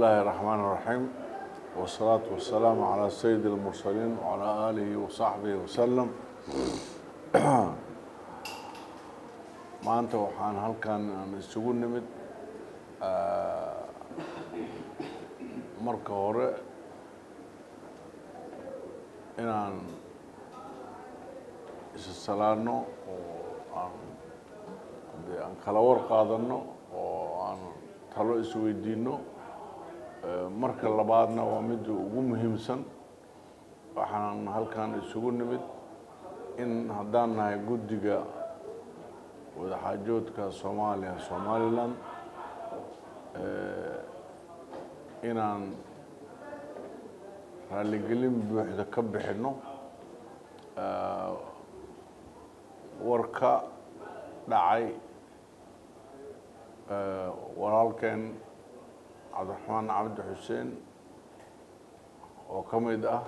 الله الرحمن الرحيم والصلاة والسلام على سيد المرسلين وعلى آله وصحبه وسلم maanta waxaan halkan aan isugu nimid marka hore inaan isa salaano oo aan dee aan kala war qaadano oo aan talo isweydiino marka labaadna waa midda ugu muhiimsan waxaan halkan isugu nimid in haddaan nahay guddiga wadaxaajoodka soomaaliya somalilan inaan raaligelin buuxda ka bixinno warka dhacay walaalkeen cabdiraxmaan cabdi xuseen oo ka mid ah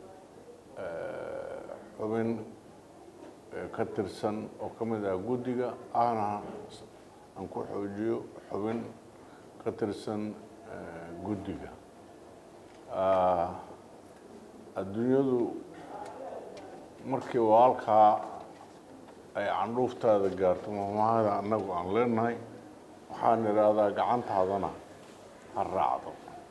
xubin ka tirsan oo ka mid ah guddiga ahna aan ku xoojiyo xubin ka tirsan guddiga adduunyadu markii walaalkaa ay candhuuftaada gaarto mahmahada annagu aan leenahay waxaan idhaahdaa gacantaadana ha raacdo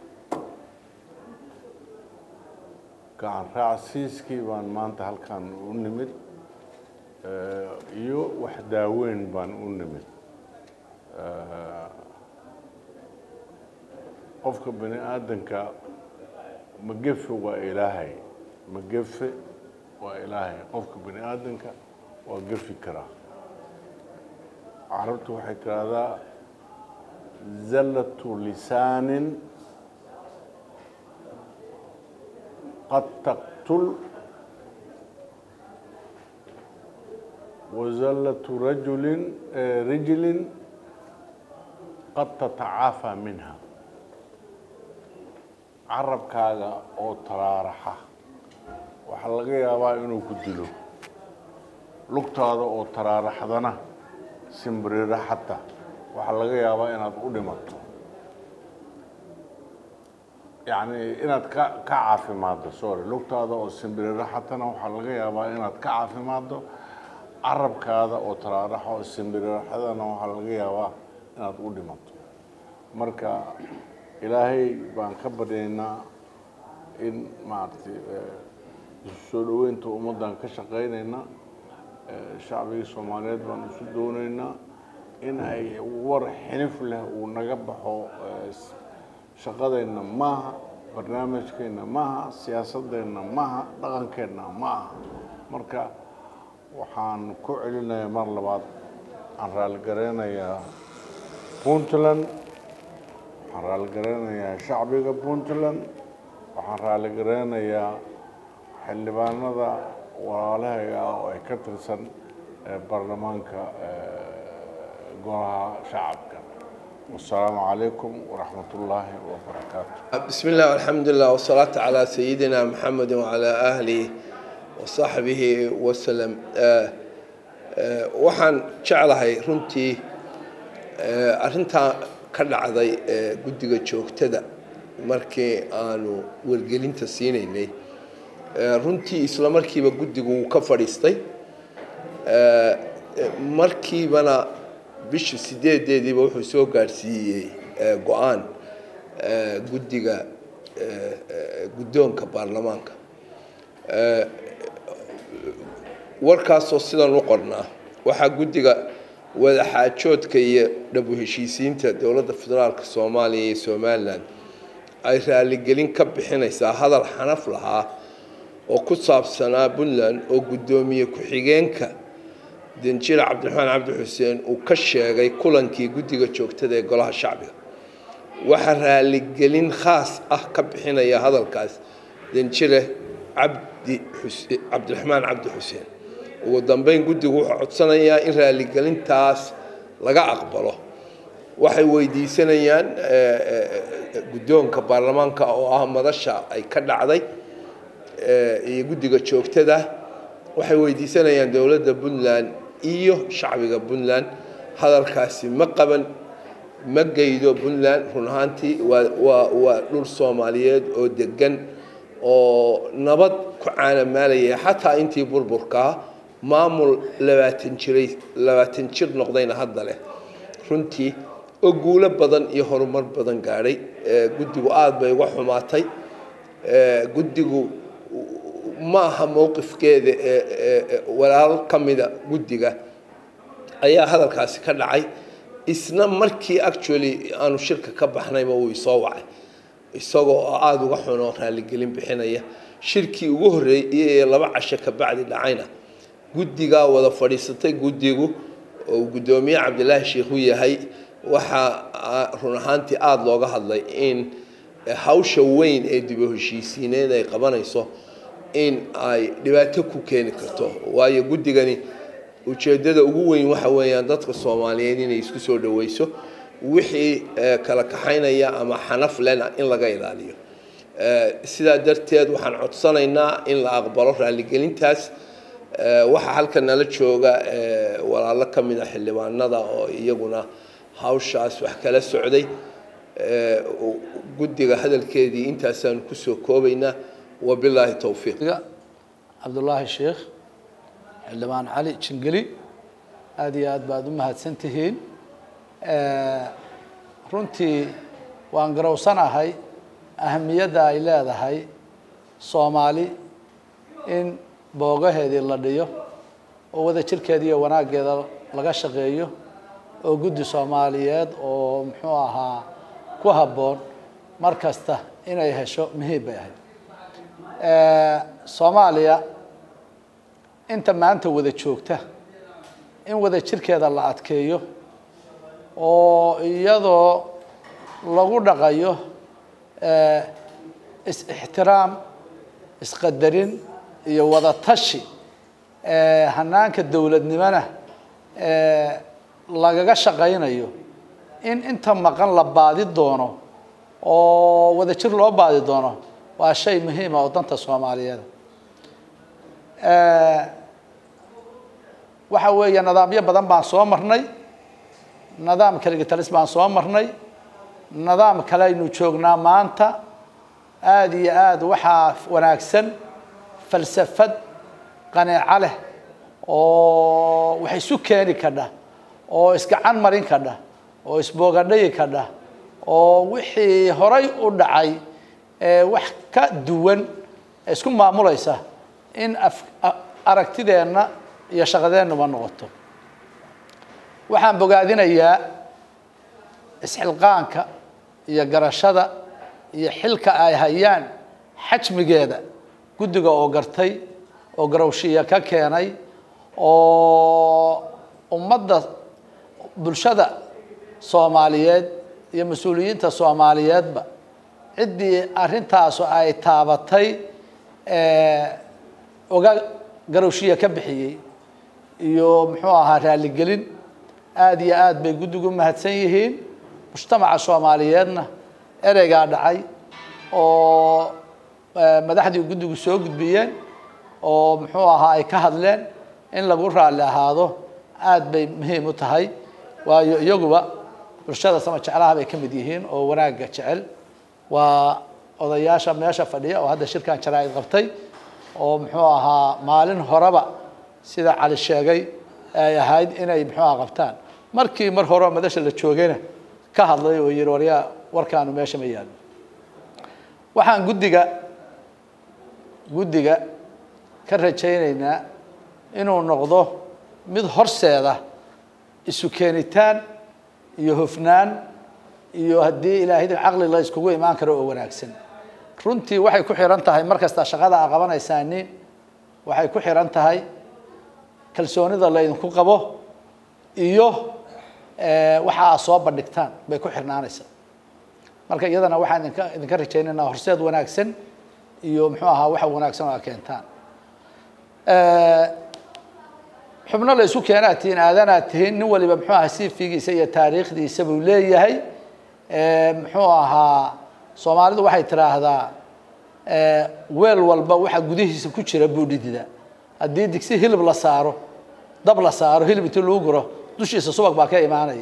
gacan raacsiiskii baan maanta halkan u nimid iyo wax daaweyn baan u nimid qofka bani aadanka magefe waa ilaahay magefe waa ilaahay qofka bani aadanka waa gefi karaa carabtu waxay tiraahdaa zallatu lisaanin qad taqtul wazallatu rajulin rijlin qad tatacaafaa minha carabkaaga oo taraaraxa waxaa laga yaabaa inuu ku dilo lugtaada oo taraaraxdana simbirira xata waxaa laga yaabaa inaad u dhimato yacni inaad ka ka caafimaaddo sorry lugtaada oo simbirira xatana waxaa laga yaabaa inaad ka caafimaaddo carabkaada oo taraaraxa oo simbiriraxadana waxaa laga yaabaa inaad u dhimato marka ilaahay baan ka baryaynaa in maaragtay isu soo dhoweynta ummaddan ka shaqaynayna shacbigii soomaaliyeed baan isu doonaynaa in ay war xinif leh uu naga baxo shaqadeenna maaha barnaamijkeenna maaha siyaasadeenna maaha dhaqankeenna ma aha marka waxaan ku celinayaa mar labaad aan raaligareynayaa puntland waxaan raaligareynayaa shacbiga puntland waxaan raaligareynayaa xildhibaanada walaalahayga ah oo ay ka tirsan baarlamaanka golaha shacabka wasalaamu calaykum waraxmat ullaahi wabarakaatu بسم الله والحمد لله والصلاة على سيدنا محمد وعلى آله وصحبه وسلم آه، آه، waxaan jeclahay runtii آه، arrintaa ka dhacday ee guddiga joogtada markii aanu wargelinta siinaynay ee runtii isla markiiba guddigu wuu ka fadhiistay ee markiibana bishii sideedeediiba wuxuu soo gaadhsiiyey ee go-aan ee guddiga ee ee guddoonka baarlamaanka ee warkaasoo sidan u qornaa waxaa guddiga wadaxaajoodka iyo dhabu heshiisiinta dowladda federaalka soomaaliya iyo somalilan ay raaligelin ka bixinaysaa hadal xanaf lahaa oo ku saabsanaa puntland oo guddoomiye ku-xigeenka danjire cabdiraxmaan cabdi xuseen uu ka sheegay kulankii guddiga joogtada ee golaha shacbiga waxaa raaligelin khaas ah ka bixinaya hadalkaas danjire cabdi xuse cabdiraxmaan cabdi xuseen ugu dambeyn guddigu wuxuu codsanayaa in raaligelintaas laga aqbalo waxay weydiisanayaan guddoonka baarlamaanka oo ah madasha ay ka dhacday iyo guddiga joogtada waxay weydiisanayaan dowladda puntland iyo shacbiga puntland hadalkaasi ma qaban ma geydo puntland run ahaantii waa waa waa dhul soomaaliyeed oo degan oo nabad ku caanamaalaya xataa intii burburkaa maamul labaatan jiray labaatan jir noqdayna hadda leh runtii oo guulo badan iyo horumar badan gaadhay guddigu aada bay uga xumaatay guddigu ma aha mowqifkeeda walaal ka mida guddiga ayaa hadalkaasi ka dhacay isna markii actually aanu shirka ka baxnayba uu isoo wacay isagoo aada uga xun oo raaligelin bixinaya shirkii ugu horreeyey ee laba casho ka bacdi dhacayna guddigaa wada fadhiisatay guddigu oo guddoomiye cabdilaahi sheikhu yahay waxaa run ahaantii aada looga hadlay in hawsha weyn ee dibu heshiisiineed ay qabanayso in ay dhibaato ku keeni karto waayo guddigani ujeeddada ugu weyn waxa weeyaan dadka soomaaliyeed inay isku soo dhaweyso wixii kala kaxaynaya ama xanaf lena in laga ilaaliyo sidaa darteed waxaan codsanaynaa in la aqbalo raaligelintaas waxaa halkan nala jooga walaalo ka mid a xildhibaanada oo iyaguna hawshaas wax kala socday guddiga hadalkeedii intaasaanu kusoo koobaynaa wabilaahi towfiiq cabdullaahi sheekh xildhibaan cali jingeli aada iyo aad baad u mahadsan tihiin runtii waan garowsanahay ahamiyadda ay leedahay soomaali in boogaheedii la dhiyo oo wada jirkeeda iyo wanaaggeeda laga shaqeeyo oo guddi soomaaliyeed oo muxuu ahaa ku habboon mar kasta inay hesho muhiim bay ahayd soomaaliya inta maanta wada joogta in wada jirkeeda la adkeeyo oo iyadoo lagu dhaqayo is-ixtiraam isqadarin iyo wada tashi hanaanka dowladnimona lagaga shaqaynayo in inta maqan la baadi doono oo wada jir loo baadi doono waa shay muhiima oo danta soomaaliyeed waxa weeye nidaamyo badan baan soo marnay nidaam kaligitalis baan soo marnay nidaam kale aynu joognaa maanta aada iyo aada waxaa wanaagsan falsafad qaneeco leh oo wax isu keeni kadha oo isgacan marin kadha oo isboogadhayi kadha oo wixii horay u dhacay wax ka duwan isku maamulaysa in aragtideenna iyo shaqadeennuba noqoto waxaan bogaadinayaa isxilqaanka iyo garashada iyo xilka ay hayaan xajmigeeda guddiga oo gartay oo garowshiya ka keenay oo ummadda bulshada soomaaliyeed iyo mas-uuliyiinta soomaaliyeedba ciddii arrintaasu ay taabatay oga garowshiya ka bixiyey iyo muxuu ahaa raaligelin aada iyo aad bay guddigu mahadsan yihiin mujtamaca soomaaliyeedna ereygaa dhacay oo madaxdii guddigu soo gudbiyeen oo muxuu ahaa ay ka hadleen in lagu raalli ahaado aada bay muhiim u tahay waayo iyaguba bulshada sama jeclaha bay ka mid yihiin oo wanaagga jecel waa odayaasha meesha fadhiya oo hadda shirkan jaraa-id qabtay oo muxuu ahaa maalin horeba sida cali sheegay ay ahayd inay muxuu aha qabtaan markii mar horeba madasha la joogayna ka hadlay oo yihi waryaa warkaanu meesha ma yaalo waxaan guddiga guddiga ka rajaynaynaa inuu noqdo mid horseeda isu keenitaan iyo hofnaan iyo haddii ilaahayda caqli la iskugu imaan karo oo wanaagsan runtii waxay ku xihan tahay mar kasta shaqada aa qabanaysaani waxay ku xihan tahay kalsoonida laydinku qabo iyo waxa aad soo bandhigtaan bay ku xirnaanaysaa marka iyadana waxaan idinka idinka rajaynaynaa horseed wanaagsan iyo muxuu ahaa waxa wanaagsan oo aad keentaan xubno la isku keenaad tihiin aadanaad tihiin nin waliba muxuu ahaa sifigiisa iyo taariikhdiisa buu leeyahay muxuu ahaa soomaalidu waxay tiraahdaa weel walba waxa gudihiisa ku jira buu dhidida haddii digsi hilib la saaro dab la saaro hilib intii lagu guro dushiisa subag baa ka imaanaya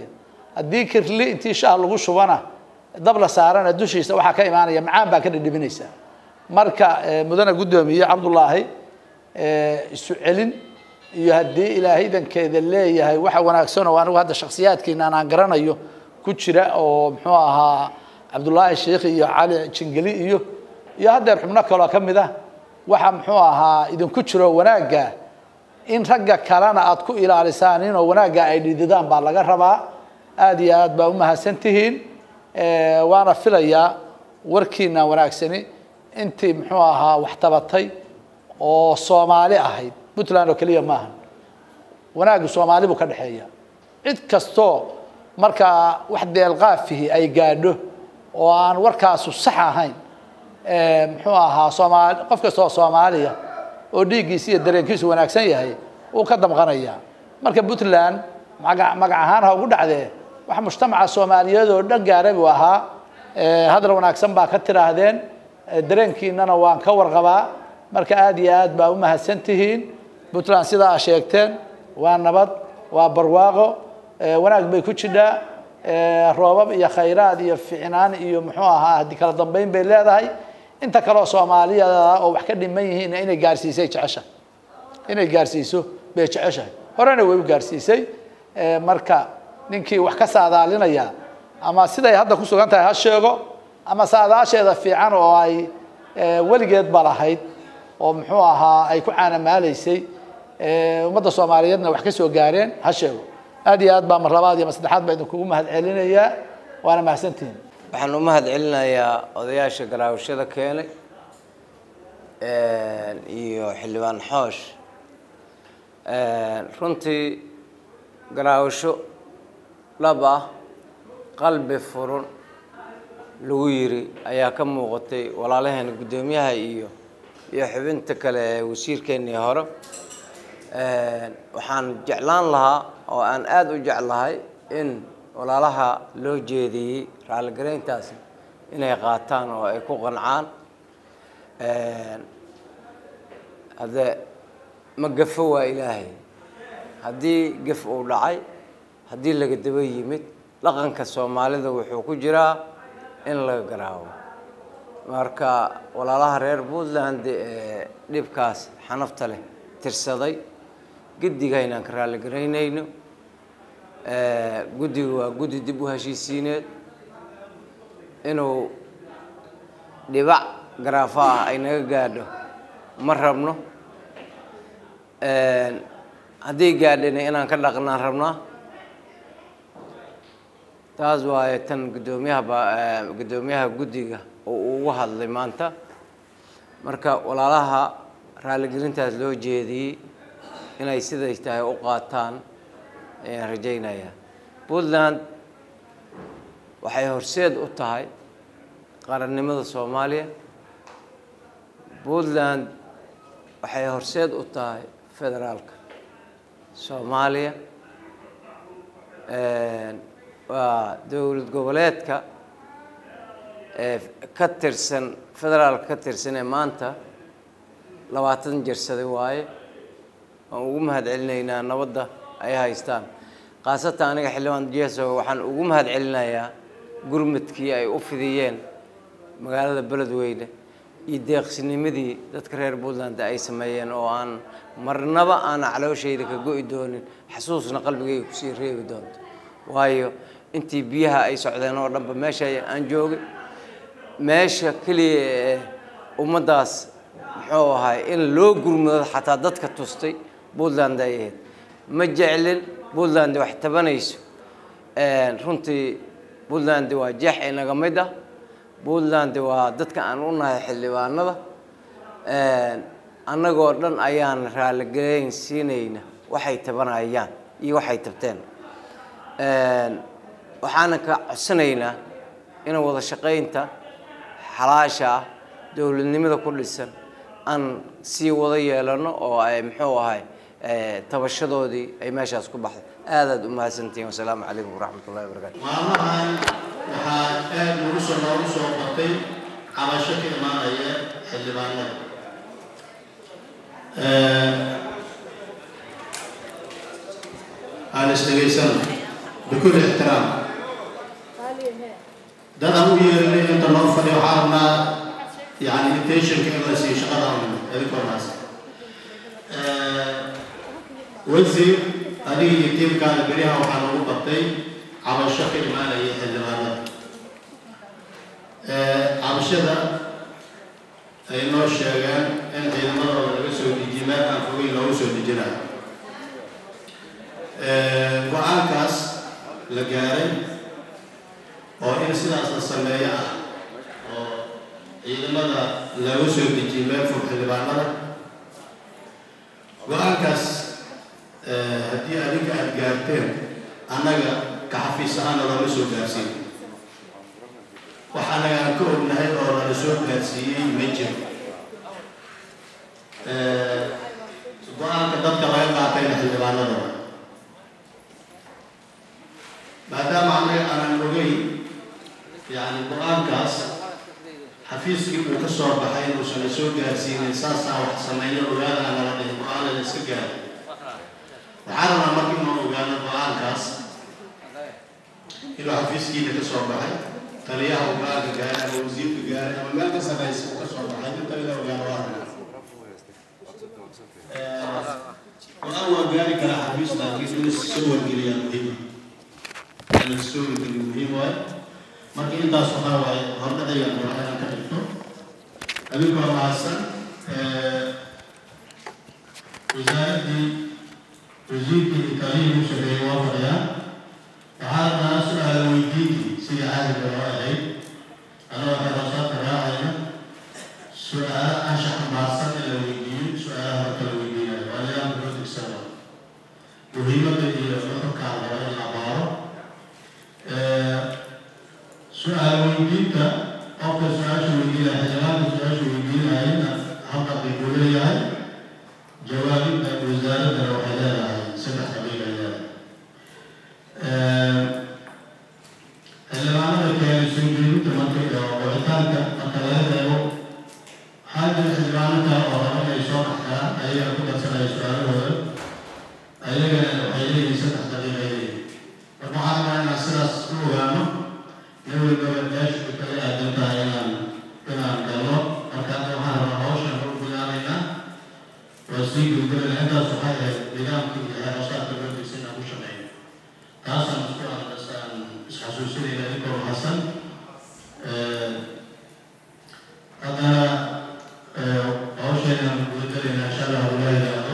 haddii kirli intii shaah lagu shubana dab la saarana dushiisa waxaa ka imaanaya macaan baa ka dhidhibinaysa marka mudane guddoomiye cabdullaahi isu celin iyo haddii ilaahay idankeeda leeyahay waxa wanaagsan oo anigu hadda shaksiyaadkiina aan garanayo ku jira oo muxuu ahaa cabdullaahi sheikh iyo cali jingeli iyo iyo haddeer xubno kaloo ka mid ah waxa muxuu ahaa idinku jiro wanaagga in ragga kalena aad ku ilaalisaan inoo wanaagga ay dhididaan baa laga rabaa aada iyo aad baa u mahadsan tihiin waana filayaa warkiina wanaagsani intii muxuu ahaa wax tabatay oo soomaali ahayd puntland oo keliya maaha wanaaggu soomaali buu ka dhexeeya cid kastoo markaa wax deelqaafihi ay gaadho oo aan warkaasu sax ahayn muxuu ahaa soomaali qof kasta oo soomaaliya oo dhiiggiisa iyo dareenkiisu wanaagsan yahay uu ka damqanaya marka puntland maga magac ahaan ha ugu dhacdee wax mujtamaca soomaaliyeed oo dhan gaaray buu ahaa hadal wanaagsan baa ka tidhaahdeen dareenkiinana waan ka warqabaa marka aada iyo aad baa u mahadsan tihiin puntland sidaa sheegteen waa nabad waa barwaaqo wanaag bay ku jidhaa roobab iyo khayraad iyo ficnaan iyo muxuu ahaa haddii kala dambeyn bay leedahay inta kaleoo soomaaliyada oo wax ka dhiman yihiinna inay gaarsiisay jeceshahay inay gaarsiiso bay jeceshahay horena way u gaarsiisay marka ninkii wax ka saadaalinaya ama siday hadda ku sugan tahay ha sheego ama saadaasheeda fiican oo ay weligeedba lahayd oo muxuu ahaa ay ku caanamaalaysay ummadda soomaaliyeedna wax ka soo gaareen ha sheego aad iyo aad baa mar labaad iyo mar saddexaad baa idinkugu mahad celinayaa waana mahadsantihiin waxaan u mahad celinayaa odayaasha garaawashada keenay iyo xildhibaan xoosh runtii garaawasho dhab ah qalbi furun lagu yiri ayaa ka muuqatay walaalaheena guddoomiyaha iyo iyo xubinta kale ee wasiirkeennii hore waxaan jeclaan lahaa oo aan aada u jeclahay in walaalaha loo jeediyey raalligarayntaasi inay qaataan oo ay ku qancaan haddee ma gafo waa ilaahay haddii gaf uu dhacay haddii laga daba yimid dhaqanka soomaalida wuxuu ku jiraa in laga garaawo marka walaalaha reer puntland ee dhibkaas xanafta leh tirsaday guddigaynaan ka raalligaraynayno guddiga waa guddi dib u heshiisiineed inuu dhibac garaafo ah ay naga gaadho ma rabno haddii gaadhina inaan ka dhaqnaan rabnaa taas waaye tan guddoomiyaha ba guddoomiyaha guddiga oo uu ugu hadlay maanta marka walaalaha raalligelintaas loo jeediyey inay siday tahay u qaataan ayaan rajaynayaa puntland waxay horseed u tahay qarannimada soomaaliya puntland waxay horseed u tahay federaalka soomaaliya waa dowlad goboleedka ee ka tirsan federaalka ka tirsan ee maanta labaatan jirsaday waaye waan ugu mahad celinaynaa nabadda ay haystaan khaasatan aniga xildhibaan jeso waxaan ugu mahad celinayaa gurmadkii ay u fidiyeen magaalada beledweyne iyo deeqsinimadii dadka reer puntland ay sameeyeen oo aan marnaba aan calooshayda ka go'i doonin xasuusna qalbigayga kusii reebi doonto waayo intii biyaha ay socdeen oo dhanba meesha aan joogay meesha keliya ee ummaddaas muxuu ahay in loo gurmado xataa dadka tustay puntland ay ahayd ma jeclin puntland wax tabanayso runtii puntland waa jeex inaga mid ah puntland waa dadka aan u nahay xildhibaanada annagoo dhan ayaan raalligelayn siinayna waxay tabanayaan iyo waxay tabteen waxaana ka codsanaynaa in wada shaqaynta xalaasha ah dowladnimada ku dhisan aan sii wada yeelano oo ay muxuu ahay tabashadoodii ay meeshaas ku baxday aadaad u mahadsantihiin wasalaamu calaykum waraxmat ullahi wabarakaatu maalmahan waxaa aad nagu soo noogu soo qortay cabasho ka imaanaya xildhibaanada aan isdhegaysano bikul ixtiraam yeernay inta loo fadhiyo waxaa rabnaa yani invitationka in la siiyo shaqada idinkonaas wasiir adiga iyo tiimkaada beriyaha waxaa lagu qabtay cabasho ka imaanaya xildhibaanada cabashada ay noo sheegeen in ciidamadooda laga soo dejiye meel aan fogeyn loogu soo dejinayo go-aankaas la gaaray oo in sidaas la sameeyo ah oo ciidamada laga soo dejiye meel fog xildhibaanada go-aankaas haddii adinka aada gaarteen annaga ka xafiis ahaana looma soo gaarsiin wax annaga aan ka ognahay oo lala soo gaarsiiyey ma jiro go-aanka dadka laga qaatayna xildhibaanadooda maadaama annaga aanan ogeyn yani go-aankaas xafiiskii uu ka soo baxay inuusan la soo gaarsiinin saasaa wax sameeyo ogaada aan nala dhihin go-aanada iska gaara waxaa rabnaa marka inuu ogaano go-aankaas inuu xafiiskiina ka soo baxay taliyaha uu go-aanka gaaray ama wasiirka gaaray ama meel ka sarreysa uu ka soo baxay inta ila ogaano waa rabnaa go-aan waa gaari karaa xafiis laakiin in soo wargeliyaa muhiima in la soo wargeliyo muhiim waaye marka intaas waxaa waaye hordhacaya waa inaan ka dhigto adinkoo mahadsan wasaaraddii wasiirkii itaaliyii u shaqeeyey waa fadhiyaan waxaa rabnaa su-aal weydiintii sidii caadiga loo ahayd anoo xiroosaadka raacayna su-aalo anshax maarsan in la weydiiyo su-aalaha marka la weydiinayo waa nidaamka loo degsano muhiimadda iyo nuxurkaan raba in la baaro su-aal weydiinta qofka su-aasha weydiinaya xildhibaanka su-aasha weydiinayana hal daqiiquu leeyahay jawaabinta wasaaraddana waxay leedahay saddex daqiiq ay leedahay xildhibaanada keenay soo jeedinta marka iyo wicitaanka marka laga reebo waxaa jira xildhibaano kale oo raba inay soo baxtaan ayaga ku darsanaya su-aalahooda ayagana waxay leeyihiin saddex daqiiq ay leeyihin marka waxaa rabaa inaan sidaas u ogaano nawi gabadhaashu kale aadan tahay inaan inaan galno marka hadda waxaan rabaa hawshan u bilaanaynaa waa sii gudgalana intaas waxay ahayd nidaamkii iyo xeerashaadka loo degsan inaan ku shaqeeyo taasaan isku aan isxasuusinayna inkoo hasan haddana hawsheenaan gudagalayna insha allah ulaa yidhaahdo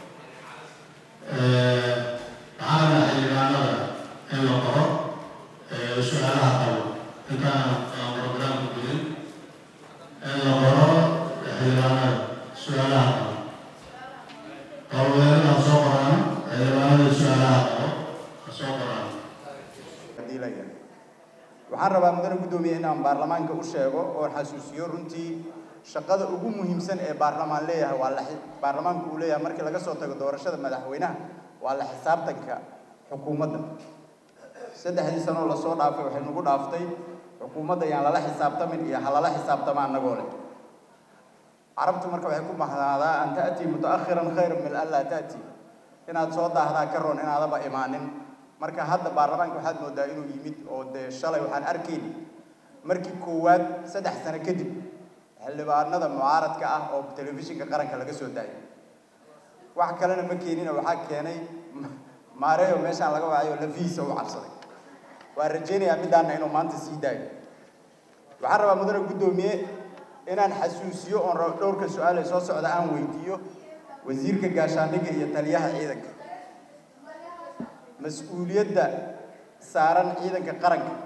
waxaan rabnaa xildhibaanada in la qoro su-aalaha qabo intaan aan programka gudin in la qoro xildhibaanada su-aalaha qabo qowlweelada ha soo qoraan xildhibaanada su-aalaha qabo ha soo qoraan diilaya waxaan rabaa mudane guddoomiye inaan baarlamaanka u sheego oo xasuusiyo runtii shaqada ugu muhiimsan ee baarlamaan leeyahay waa la baarlamaanku uu leeyahay markii laga soo tago doorashada madaxweynaha waa la xisaabtanka xukuumadda saddexdii sanoo lasoo dhaafay waxay nagu dhaaftay xukuumadda yaan lala xisaabtamin iyo ha lala xisaabtama annagoo leh carabtu marka waxay ku mahadaadaa an ta'tii muta'akhiran khayran min an laa ta'tii inaad soo daahdaa ka roon inaadaba imaanin marka hadda baarlamaanka waxaad moodaa inuu yimid oo dee shalay waxaan arkayni markii koowaad saddex sano kadib xildhibaanada mucaaradka ah oo telefishinka qaranka laga soo daayay wax kalena ma keenina waxaa keenay maareeyo meeshaan laga wacayo lafihiisa u cabsaday waan rajaynayaa midaana inuu maanta sii daayo waxaan rabaa mudane guddoomiye inaan xasuusiyo oon rabo dhowrka su-aal ee soo socda aan weydiiyo wasiirka gaashaandhigga iyo taliyaha ciidanka mas-uuliyadda saaran ciidanka qaranka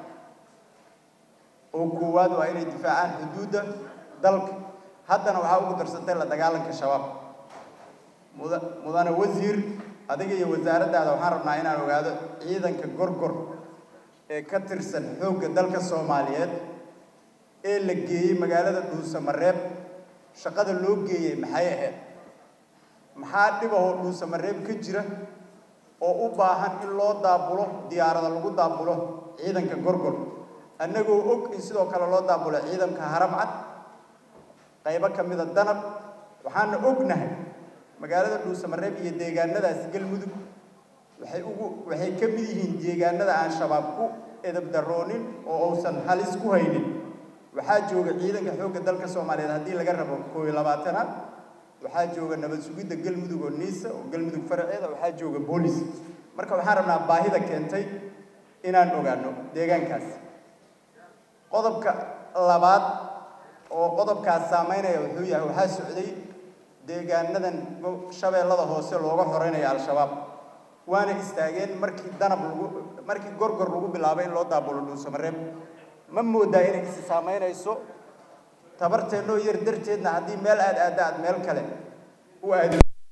oo koowaad waa inay difaacaan xuduudda dalka haddana waxaa ugu darsantay la dagaalanka shabaab muda mudane wasiir adiga iyo wasaaraddaada waxaan rabnaa inaan ogaado ciidanka gorgor ee ka tirsan xoogga dalka soomaaliyeed ee la geeyey magaalada dhuusamareeb shaqada loo geeyey maxay ahayd maxaa dhibahoo dhuusamareeb ka jira oo u baahan in loo daabulo diyaarada lagu daabulo ciidanka gorgor annagoo og in sidoo kale loo daabulo ciidanka haramcad qaybo ka mida danab waxaana ognahay magaalada dhuusamareeb iyo deegaanadaas galmudug waxay ugu waxay ka mid yihiin deegaanada aan shabaab ku edab daroonin oo uusan halis ku haynin waxaa jooga ciidanka xoogga dalka soomaaliyeed haddii laga rabo koo iyo labaatanaad waxaa jooga nabad sugidda galmudug oo niisa oo galmudug faraceeda waxaa jooga boolis marka waxaan rabnaa baahida keentay inaan ogaano deegaankaas qodobka labaad oo qodobkaas saameynaya wuxuu yahay waxaa socday deegaanadan shabeellada hoose looga xoreynaya al-shabaab waana istaageen markii danab lagu markii gorgor lagu bilaabay in loo daabulo dhuusamareeb ma moodaa inay isi saameynayso tabarteennoo yar darteedna haddii meel aad aadda aad meel kale u aadi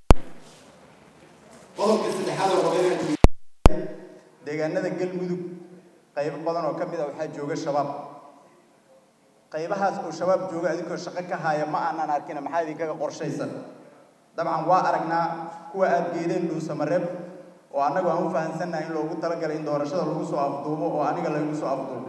qodobka saddexaad oo raba inaan deegaanada galmudug qaybo badan oo ka mid a waxaa jooga shabaab qaybahaas oo shabaab jooga adinkoo shaqo ka haaya ma aanan arkina maxaa idinkaga qorshaysan dabcan waa aragnaa kuwa aad geedeen dhuusamareeb oo annagu aan u fahansannahay in loogu talagalay in doorashada lagu soo afduubo oo aniga laygu soo afduubo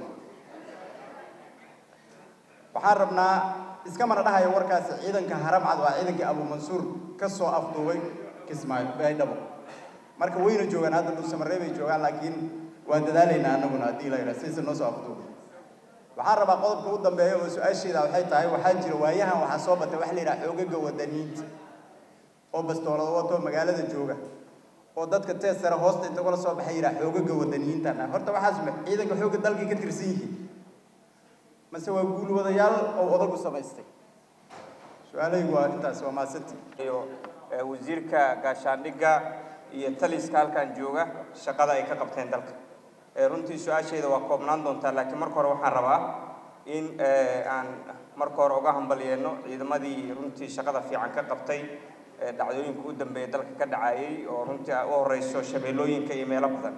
waxaan rabnaa iska mana dhahayo warkaasi ciidanka haramcad waa ciidankii abuumansuur ka soo afduubay kismaayo baydhabo marka wayna joogaan hadda dhuusamareeb ay joogaan laakiin waa dadaalaynaa annaguna haddii la yidhaha siisa noo soo afduubo waxaan rabaa qodobka u dambeeya oo su-aasheeda waxay tahay waxaa jira waayahan waxaa soo batay waxa la yidhaha xoogaga wadaniinta oo bastoolada wato magaalada jooga oo dadka tees sare hoosta inta kula soo baxay yidhaha xoogaga wadaniyiintan horta waxaas ma ciidanka xoogga dalkay ka tirsan yihiin mase waa guulwadayaal oo odagu samaystay su-aalahaygu waa intaas waa maasanti iyo wasiirka gaashaandhigga iyo taliska halkan jooga shaqada ay ka qabteen dalka runtii su-aasheeda waa koobnaan doontaa laakiin marka hore waxaan rabaa in aan marka hore uga hambalyeeno ciidamadii runtii shaqada fiican ka qabtay dhacdooyinka u dambeeya dalka ka dhacayay oo runtii u horeyso shabeellooyinka iyo meelo badan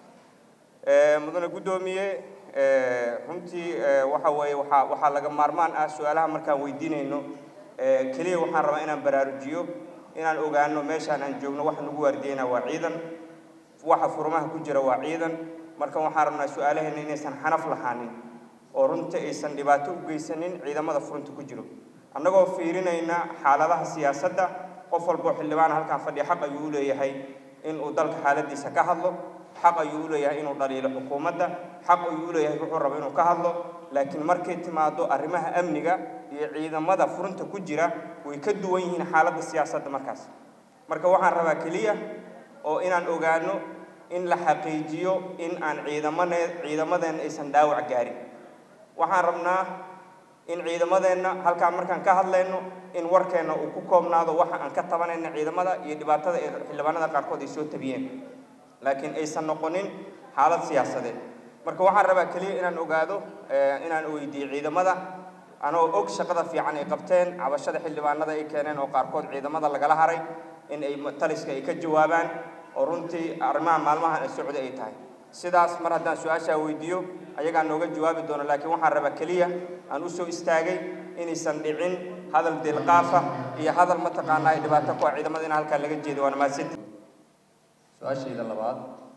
mudane guddoomiye runtii waxa weeye waxaa waxaa laga maarmaan ah su-aalaha markaan weydiinayno keliya waxaan rabaa inaan baraarujiyo inaan ogaano meeshaan aan joogno waxa nagu waardiyeyna waa ciidan waxa furmaha ku jira waa ciidan marka waxaan rabnaa su-aalaheena inaysan xanaf lahaanin oo runtii aysan dhibaato u geysanin ciidamada furunta ku jiro annagoo fiirinayna xaaladaha siyaasadda qof walboo xildhibaan halkaan fadhiya xaq ayuu u leeyahay inuu dalka xaaladiisa ka hadlo xaq ayuu u leeyahay inuu dhaliilo xukuumadda xaq ayuu u leeyahay wuxuu rabo inuu ka hadlo laakiin markay timaado arrimaha amniga iyo ciidamada furunta ku jira way ka duwan yihiin xaaladda siyaasadda markaas marka waxaan rabaa keliya oo inaan ogaano in la xaqiijiyo in aan ciidamane ciidamadeenna aysan dhaawac gaarin waxaan rabnaa in ciidamadeenna halkaan markaan ka hadlayno in warkeenna uu ku koobnaado waxa aan ka tabanayna ciidamada iyo dhibaatada ee xildhibaanada qaarkood ay soo tabiyeen laakiin aysan noqonin xaalad siyaasadeed marka waxaan rabaa keliya inaan ogaado inaan weydiiyo ciidamada anoo og shaqada fiican ay qabteen cabashada xildhibaanada ay keeneen oo qaarkood ciidamada lagala haray in ay taliska ay ka jawaabaan oo runtii arrimaha maalmahan socda ay tahay sidaas mar haddaan su-aashaa weydiiyo ayagaa nooga jawaabi doono laakiin waxaan rabaa keliya aan usoo istaagay inaysan dhicin hadal dilqaafa iyo hadal mataqaanaa dhibaato ku ah ciidamada in halkaa laga jeedo waana mahadsanti su-aashayda labaad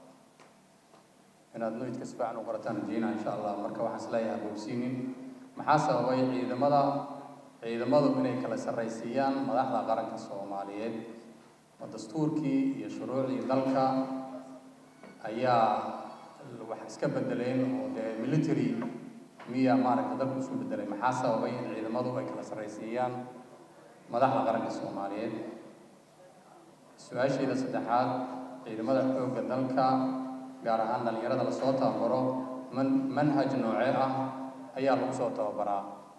inaad noydka si fiican u qorataan rajeynaa insha allah marka waxaan isleeyahay boogsiinin maxaa sababay ciidamada ciidamadu inay kala sarraysiiyaan madaxda qaranka soomaaliyeed oo dastuurkii iyo shuruucdii dalka ayaa wax iska bedeleen oo dee military miya maaragta dalku isu bedelay maxaa sababay in ciidamadu ay kala sarraysiiyaan madaxda qaranka soomaaliyeed su-aashayda saddexaad ciidamada xoogga dalka gaar ahaan dhalinyarada lasoo tababaro man manhaj noocee ah ayaa lagu soo tababaraa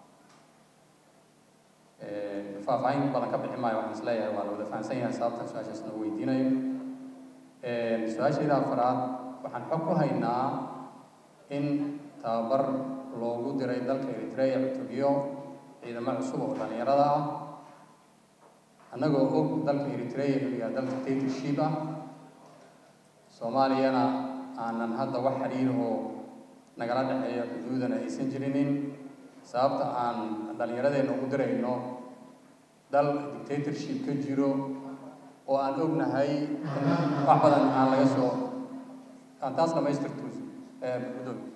faahfaahin badan ka bixi maayo waxaan isleeyahay waa la wada fahamsan yahay sababta su-aashaas noo weydiinayo su-aashayda afaraad waxaan xog ku haynaa in tababar loogu diray dalka eritrea cutubyo ciidamo cusub oo dhalinyarada ah annagoo og dalka eritrea inuu yahay dalka dictatorship ah soomaaliyana aanan hadda wax xiriir oo nagala dhexeeyo xuduudana aysan jirinin sababta aan dhallinyaradeenna ugu dirayno dal dictatorship ka jiro oo aan ognahay wax badan aan laga soo aan taas dhamaystirto gudoomi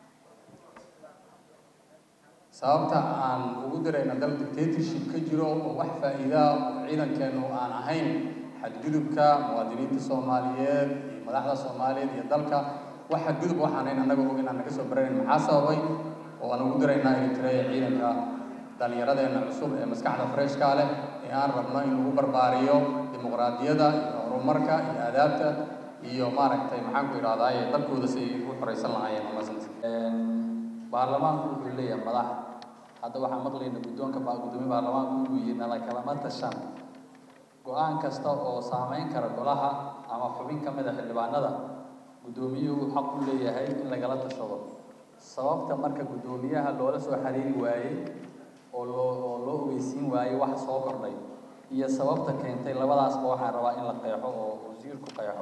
sababta aan ugu dirayno dal dictatorship ka jiro oo wax faa'iidaa oo ciidankeenu aan ahayn xadgudubka muwaadiniinta soomaaliyeed iyo madaxda soomaaliyeed iyo dalka waxa gudub waxaanayn annaga og inaan naga soo baranayn maxaa sababay oo aan ugu diraynaa eritrea ciidanka dhallinyaradeenna cusub ee maskaxda freshka leh ee aan rabno in lagu barbaariyo dimuqraadiyadda iyo horumarka iyo aadaabta iyo maaragtay maxaan ku idhahdaa ee dalkooda si ay u xoraysan lahaayeen umasanta baarlamaanku wuxuu leeyahay madax hadda waxaan maqlayna guddoonka baa guddoomiye baarlamaanku inuu yihi nala kalama tashan go-aan kasta oo saameyn kara golaha ama xubin ka mid a xildhibaanada guddoomiyuhu xaq u leeyahay in lagala tashado sababta marka guddoomiyaha loola soo xiriiri waayey oo loo oo loo ogeysiin waayey wax soo kordhay iyo sababta keentay labadaasba waxaan rabaa in la qeexo oo wasiirku qeexo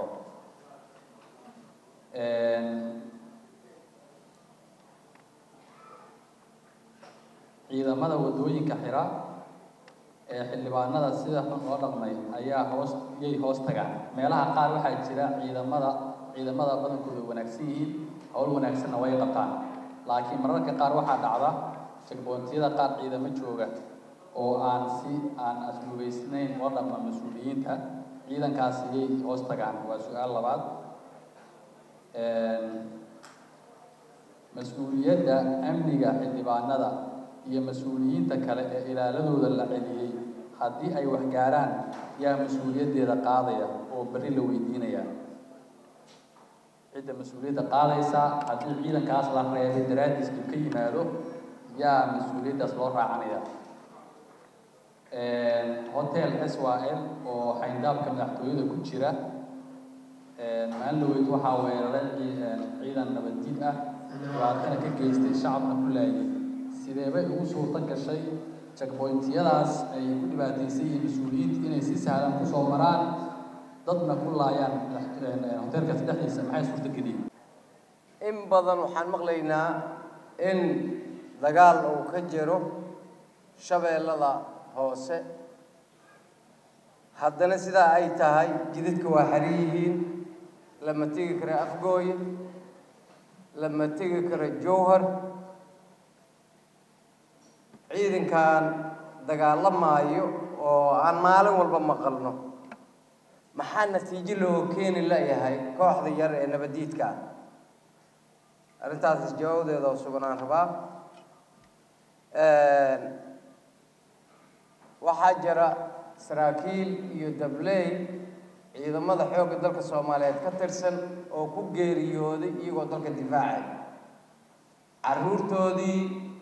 ciidamada wadooyinka xira ee xildhibaanada sida xun loo dhaqmay ayaa hoos yay hoos tagaan meelaha qaar waxaa jira ciidamada ciidamada badankooda wanaagsan yihiin howl wanaagsanna way qabtaan laakiin mararka qaar waxaa dhacda checkpointiyada qaar ciidamo jooga oo aan si aan asluubaysnayn loo dhaqma mas-uuliyiinta ciidankaasi yay hoos tagaan waa su-aal labaad mas-uuliyadda amniga xildhibaanada iyo mas-uuliyiinta kale ee ilaaladooda la celiyey haddii ay wax gaaraan yaa mas-uuliyaddeeda qaadaya oo berri la weydiinaya cidda mas-uuliyadda qaadaysa haddii ciidankaas la reebay daraaddiis uu ka yimaado yaa mas-uuliyaddaas loo raacanaya hotel s y l oo xayndaabka madaxtooyada ku jira maalin dhaweyd waxaa weeraray ciidan nabaddiid ah dhibaatana ka geystay shacabna ku laayay sidee bay ugu suurto gashay checkpointiyadaas ay ku dhibaataysan yihiin mas-uuliyiinta inay si sahlan kusoo maraan dadna ku laayaan hoteelkaas dhexdiisa maxay suurto geliyeen in badan waxaan maqlaynaa in dagaal uu ka jiro shabeellada hoose haddana sidaa ay tahay jidadka waa xaran yihiin lama tegi karo afgooye lama tegi karo jowhar ciidankan dagaalamaayo oo aan maalin walba maqalno maxaa natiijo loo keeni layahay kooxda yar ee nabadiidka ah arrintaas jawaabadeeda oo sugan aan rabaa waxaa jira saraakiil iyo dabley ciidamada xoogga dalka soomaaliyeed ka tirsan oo ku geeriyooday iyagoo dalka difaacay carruurtoodii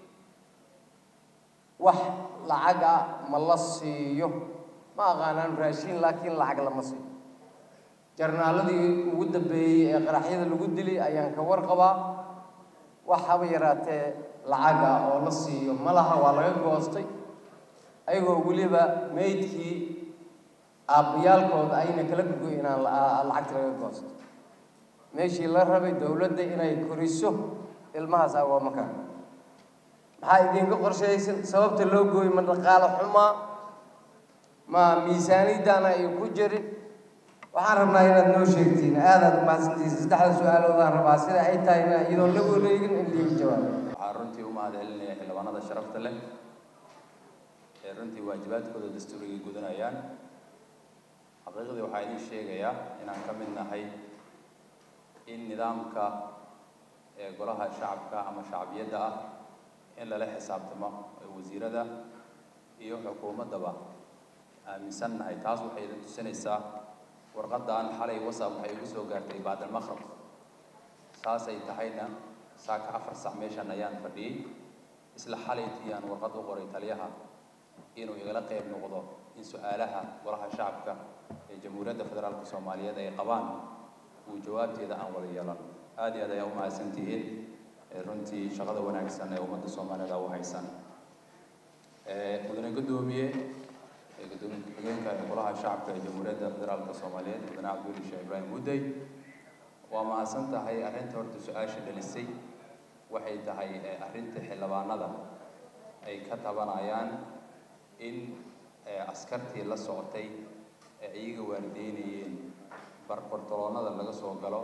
wax lacaga ma la siiyo ma aqaanaan raashiin laakiin lacag lama siiyo jarnaaladii ugu dambeeyey ee qaraxyada lagu dilay ayaan ka warqabaa wax haba yaraatee lacaga oo la siiyo ma laha waa laga goostay ayagoo weliba meydkii aabbayaalkooda ayna kala gogo inaan lacagta laga goosto meeshii la rabay dowladda inay koriso ilmahaas agoomaka maxaa idinka qorshaysan sababta loo gooyo ma dhaqaalo xumaa ma miisaaniyaddaana ay ku jirin waxaan rabnaa inaad noo sheegtiin aadaad mahadsantiisa saddexda su-aaloodaan rabaa sida ay tahayna iyadoon la wareegin in liiga jawaabo waxaan runtii u mahad celinaya xildhibaanada sharafta leh ee runtii waajibaadkooda dastuurigay gudanayaan xaqiiqdii waxaa idiin sheegayaa inaan ka mid nahay in nidaamka ee golaha shacabka ama shacbiyadda ah in lala xisaabtamo wasiirada iyo xukuumaddaba aaminsan nahay taas waxay idin tusinaysaa warqaddan xalay wasab waxay igu soo gaartay baadalmaqrab saasay tahayna saaka afar sac meeshan ayaan fadhiyey isla xalaytii aan warqad u qoray taliyaha inuu igala qayb noqdo in su-aalaha golaha shacabka ee jamhuuriyadda federaalka soomaaliyeed ay qabaan uu jawaabteeda aan wada yeelan aada iyo aad ayaa u mahadsantihiin runtii shaqada wanaagsan ee ummadda soomaaliyeed u haysan mudane guddoomiye gudoomiye ku-xigeenka ee golaha shacabka ee jamhuuriyadda federaalka soomaaliyeed mudane cabduli sheekh ibraahim mudday waa mahadsan tahay arrinta horta su-aasha dhalisay waxay tahay arrinta xildhibaanada ay ka tabanayaan in askartii la socotay ee iyaga waalideynayeen barbartoloonada laga soo galo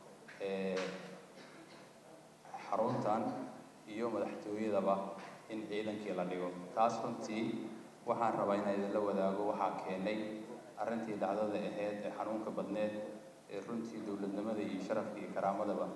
xaruntan iyo madaxtooyadaba in ciidankii la dhigo taas runtii waxaan rabaa inaan idinla wadaago waxaa keenay arrintii dhacdada ahayd ee xanuunka badneed ee runtii dowladnimada iyo sharafka iyo karaamadaba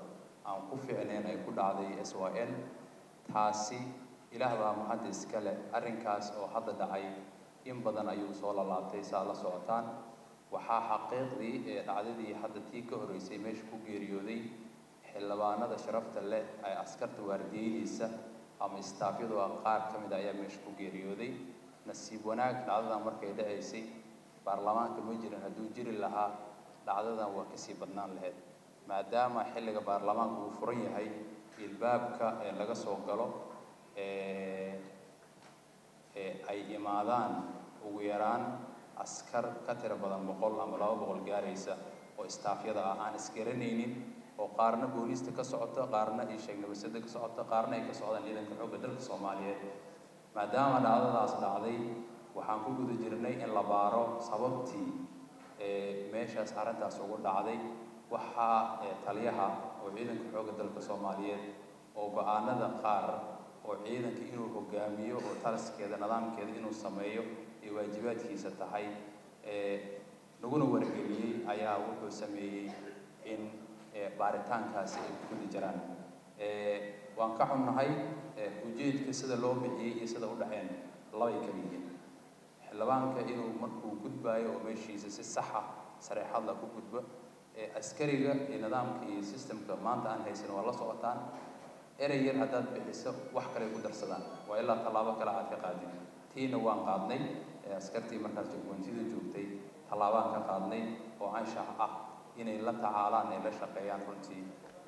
aan ku fiicnayn ay ku dhacday s y l taasi ilaah baa mahadda iska leh arrinkaas oo hadda dhacay in badan ayuu soo lalaabtay saa la socotaan waxaa xaqiiqdii ee dhacdadii hadda tii ka horreysay meesha ku geeriyooday xildhibaanada sharafta leh ee askarta waardiyeynaysa ama istaafyadu ah qaar ka mid a ayaa meesha ku geeriyooday nasiib wanaag dhacdadan markay dhacaysay baarlamaanka ma jirin hadduu jiri lahaa dhacdadan waa kasii badnaan lahayd maadaama xilliga baarlamaanka uu furan yahay ilbaabka ee laga soo galo ee ee ay imaadaan ugu yaraan askar ka tiro badan boqol ama laba boqol gaaraysa oo istaafyada ah aan isgaranaynin oo qaarna booliista ka socota qaarna iyo sheegnabasada ka socota qaarna ay ka socdaan ciidanka xoogga dalka soomaaliyeed maadaama dhacdadaas dhacday waxaan ku guda jirnay in la baaro sababtii ee meeshaas arrintaas ugu dhacday waxaa ee taliyaha oo ciidanka xoogga dalka soomaaliyeed oo go-aanada qaar oo ciidanka inuu hogaamiyo oo talaskeeda nidaamkeeda inuu sameeyo ay waajibaadkiisa tahay ee laguna wargeliyey ayaa wuxuu sameeyey in baaritaankaasi ay ku guda jiraan waan ka xunnahay ujeedka sida loo bixiyey iyo sida u dhaceen labay kala yihiin xildhibaanka inuu markuu gudbaayo oo meeshiisa si saxa sareexadla ku gudbo askariga iyo nidaamka iyo systemka maanta aan haysan waa la socotaan erey yar haddaad bixiso wax kale ku darsadaan waa ilaa tallaabo kale aad ka qaadin tiina waan qaadnay askartii markaas jagwantida joogtay tallaabaan ka qaadnay oo anshax ah inay la tacaalaan ay la shaqeeyaan runtii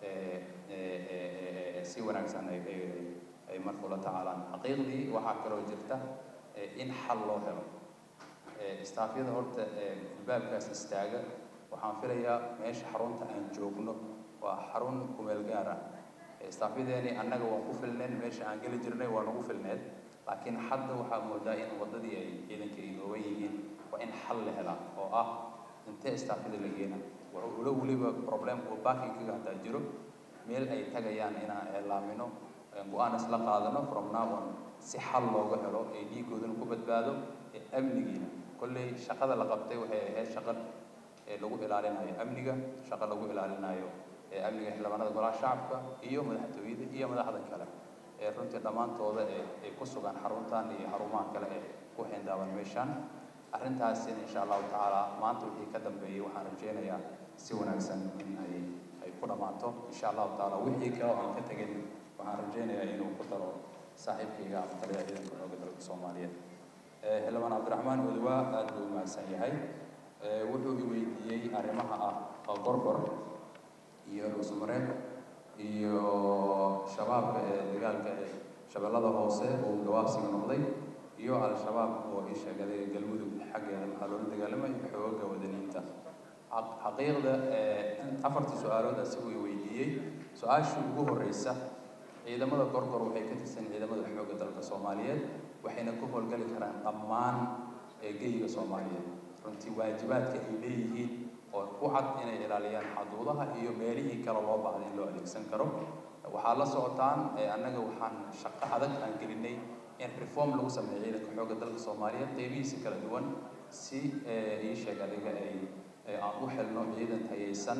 si wanaagsan ay ay markuu la tacaalaan xaqiiqdii waxaa kaloo jirta in xal loo helo istaafyada horta albaabkaas istaaga waxaan filayaa meesha xarunta aan joogno waa xarun kumeel gaar ah istaafyadeeni annaga waan ku filneen meesha aan geli jirnay waa nagu filneed laakiin hadda waxaa moodaa in waddadii ay ciidanka ay nooban yihiin waa in xal la helaa oo ah intee istaafyada la geena wuxuu ula weliba problem oo baakingkaga hataa jiro meel ay tagayaan inaan eelaamino go-aan isla qaadano from now on si xal looga helo ee dhiigoodana ku badbaado ee amnigiina kolley shaqada la qabtay waxay ahayd shaqo ee lagu ilaalinayo amniga shaqo lagu ilaalinayo ee amniga xildhibaanada golaha shacabka iyo madaxtooyada iyo madaxda kale ee runtii dhammaantooda ee ay ku sugan xaruntan iyo xarumaha kale ee ku xindaaban meeshaan arrintaasina insha allahu tacaala maanta wixii ka dambeeyey waxaan rajeynayaa si wanaagsan in ay ay ku dhammaato insha allahu tacaala wixii kale oo aan ka tegin waxaan rajeynayaa inuu ku daro saaxiibkayga ama taliyaha ciidanka xoogga dalka soomaaliyeed xildhibaan cabdiraxmaan odowaa aad buu umahadsan yahay wuxuu i weydiiyey arrimaha ah gorgor iyo dhuusmareeb iyo shabaabka ee dagaalka ee shabeellada hoose uu gawaabsiga noqday iyo al-shabaab oo ii sheegaday galmudug xaggeeda maxaa loola dagaalamay xooga wadaniinta xaqiiqda afartii su-aalood asiguu i weydiiyey su-aashii ugu horreysa ciidamada gorgor waxay ka tirsan ciidamada xoogga dalka soomaaliyeed waxayna ku howlgali karaan dhammaan geyga soomaaliyeed runtii waajibaadka ay leeyihiin oo ku cad inay ilaaliyaan xaduudaha iyo meelihii kale loo baahday in loo adeegsan karo waxaa la socotaan annaga waxaan shaqo adag aan gelinay in reform lagu sameeyo ciidanka xoogga dalka soomaaliyeed qeybihiisa kala duwan si ii sheeg adiga ay aan u helno ciidan tayaysan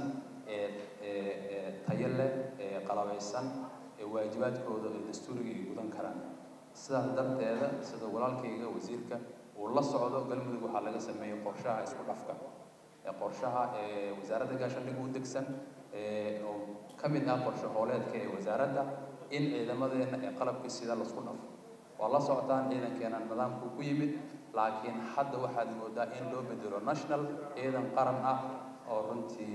ee tayo leh ee qalabaysan ee waajibaadkooda ee dastuuriga ay gudan karaan sidaas darteeda sida walaalkayga wasiirka uu la socdo galmudug waxaa laga sameeyey qorshaha isku dhafka ee qorshaha ee wasaaradda gaashaandhig u degsan ee oo ka mid ah qorshe hooleedka ee wasaaradda in ciidamadeena ee qalabkii sida lasku dhafo waa la socotaan ciidankeena nidaamku ku yimid laakiin hadda waxaad moodaa in loo bedelo national ciidan qaran ah oo runtii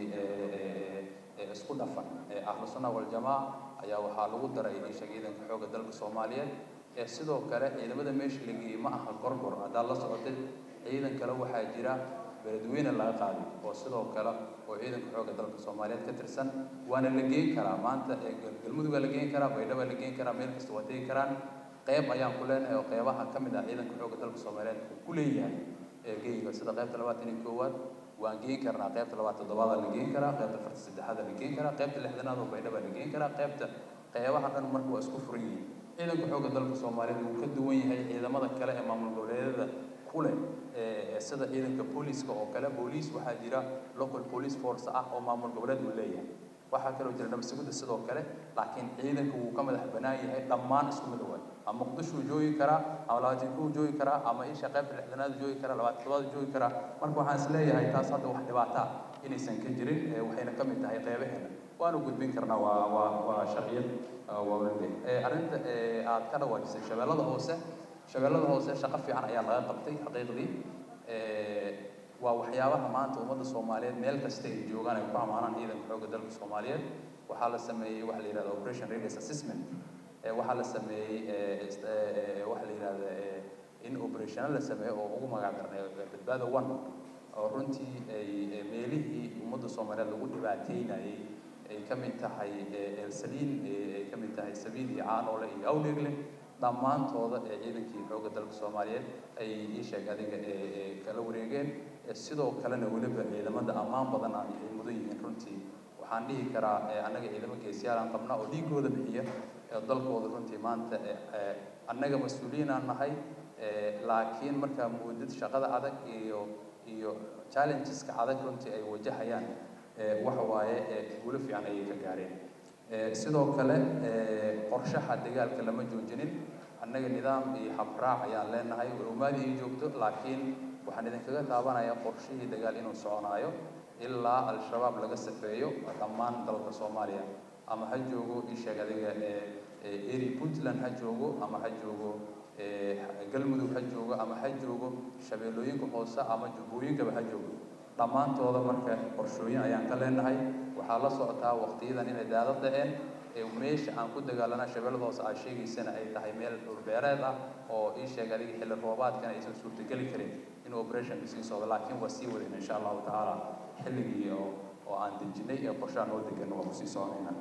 isku dhafan ahlu sunna waljamaa ayaa waxaa lagu daray isha ciidanka xoogga dalka soomaaliyeed ee sidoo kale ciidamada meesha la geeyey ma aha gorgor haddaad la socotay ciidan kale waxaa jira beledweyne laga qaaday oo sidoo kale oo ciidanka xoogga dalka soomaaliyeed ka tirsan waana la geyn karaa maanta galmudug waa la geyn karaa baydhaba la geyn karaa meel kasta waa tegi karaan qeyb ayaan ku leenahay oo qeybaha ka mid ah ciidanka xoogga dalka soomaaliyeed uu ku leeyahay geyga sida qeybta labaatan iyo koowaad waan geen karnaa qeybta labaad toddobaada la geen karaa qeybta afarta saddexaada la geen karaa qeybta lixdanaad oo baydhaba la geen karaa qeybta qeybaha dhan marka waa isku furan yihiin ciidanka xoogga dalka soomaaliyeed wuu ka duwan yahay ciidamada kale ee maamul goboleedyada ku leh sida ciidanka booliiska oo kale booliis waxaa jira local police force ah oo maamul goboleed uu leeyahay waxaa kaloo jira nabadsuguda sidoo kale laakiin ciidanka wuu ka madax bannaan yahay dhammaan isku mid waay ama muqdishuu joogi karaa ama labaatan kuu joogi karaa ama isha qaybta lixdanaad joogi karaa labaatan todobaad joogi karaa marka waxaan is leeyahay taas hadda wax dhibaato ah inaysan ka jirin waxayna ka mid tahay qeybaheena waanu gudbin karnaa waa waa waa sharciyad waawale arrinta aad ka dhawaajisay shabeellada hoose shabeellada hoose shaqo fiican ayaa laga qabtay xaqiiqdii waa waxyaabaha maanta ummadda soomaaliyeed meel kasta ay joogaan ay ku amaanaan ciidanka xoogga dalka soomaaliyeed waxaa la sameeyey waxa la yidhahda operation readiness assessment waxaa la sameeyey waxa la yidhahda in operational la sameeyo oo ugu magac darnay badbaada one oo runtii ay meelihii ummadda soomaaliyeed lagu dhibaateynayay ay ka mid tahay elsaliin ay ka mid tahay sabiil iyo caanoole iyo awdheegle dhammaantooda ee ciidankii xoogga dalka soomaaliyeed ay ii sheeg adiga kala wareegeen sidoo kalena weliba ciidamada ammaan badan ay mudan yihiin runtii waxaan dhihi karaa annaga ciidamo geesiyaal aan qabnaa oo dhiigooda bixiya dalkooda runtii maanta annaga mas-uuliyiinaan nahay laakiin markaa muudad shaqada adag iyo iyo challengeska adag runtii ay wajahayaan waxa waaye guulo fiican ayay ka gaareen sidoo kale qorshaha dagaalka lama joojinin annaga nidaam iyo habraac ayaan leenahay warumaadii ay joogto laakiin waxaan idinkaga taabanayaa qorshihii dagaal inuu soconaayo ilaa al-shabaab laga safeeyo dhammaan dalka soomaaliya ama ha joogo isheeg adiga eri puntland ha joogo ama ha joogo galmudug ha joogo ama ha joogo shabeellooyinka hoose ama jubbooyinkaba ha joogo dhammaantooda marka qorshooyin ayaan ka leenahay waxaa la socotaa waqtiyadan inay daado dhaceen meesha aan ku dagaalana shabeellada hoose aa sheegaysana ay tahay meel dhulbeereed ah oo ii sheeg adiga xilli roobaadkana aysan suurtageli karin in operationka sii socdo laakiin waa sii wadayna insha allahu tacaala xilligii oo oo aan dejinay ee qorshaha noo degan waa kusii soconayna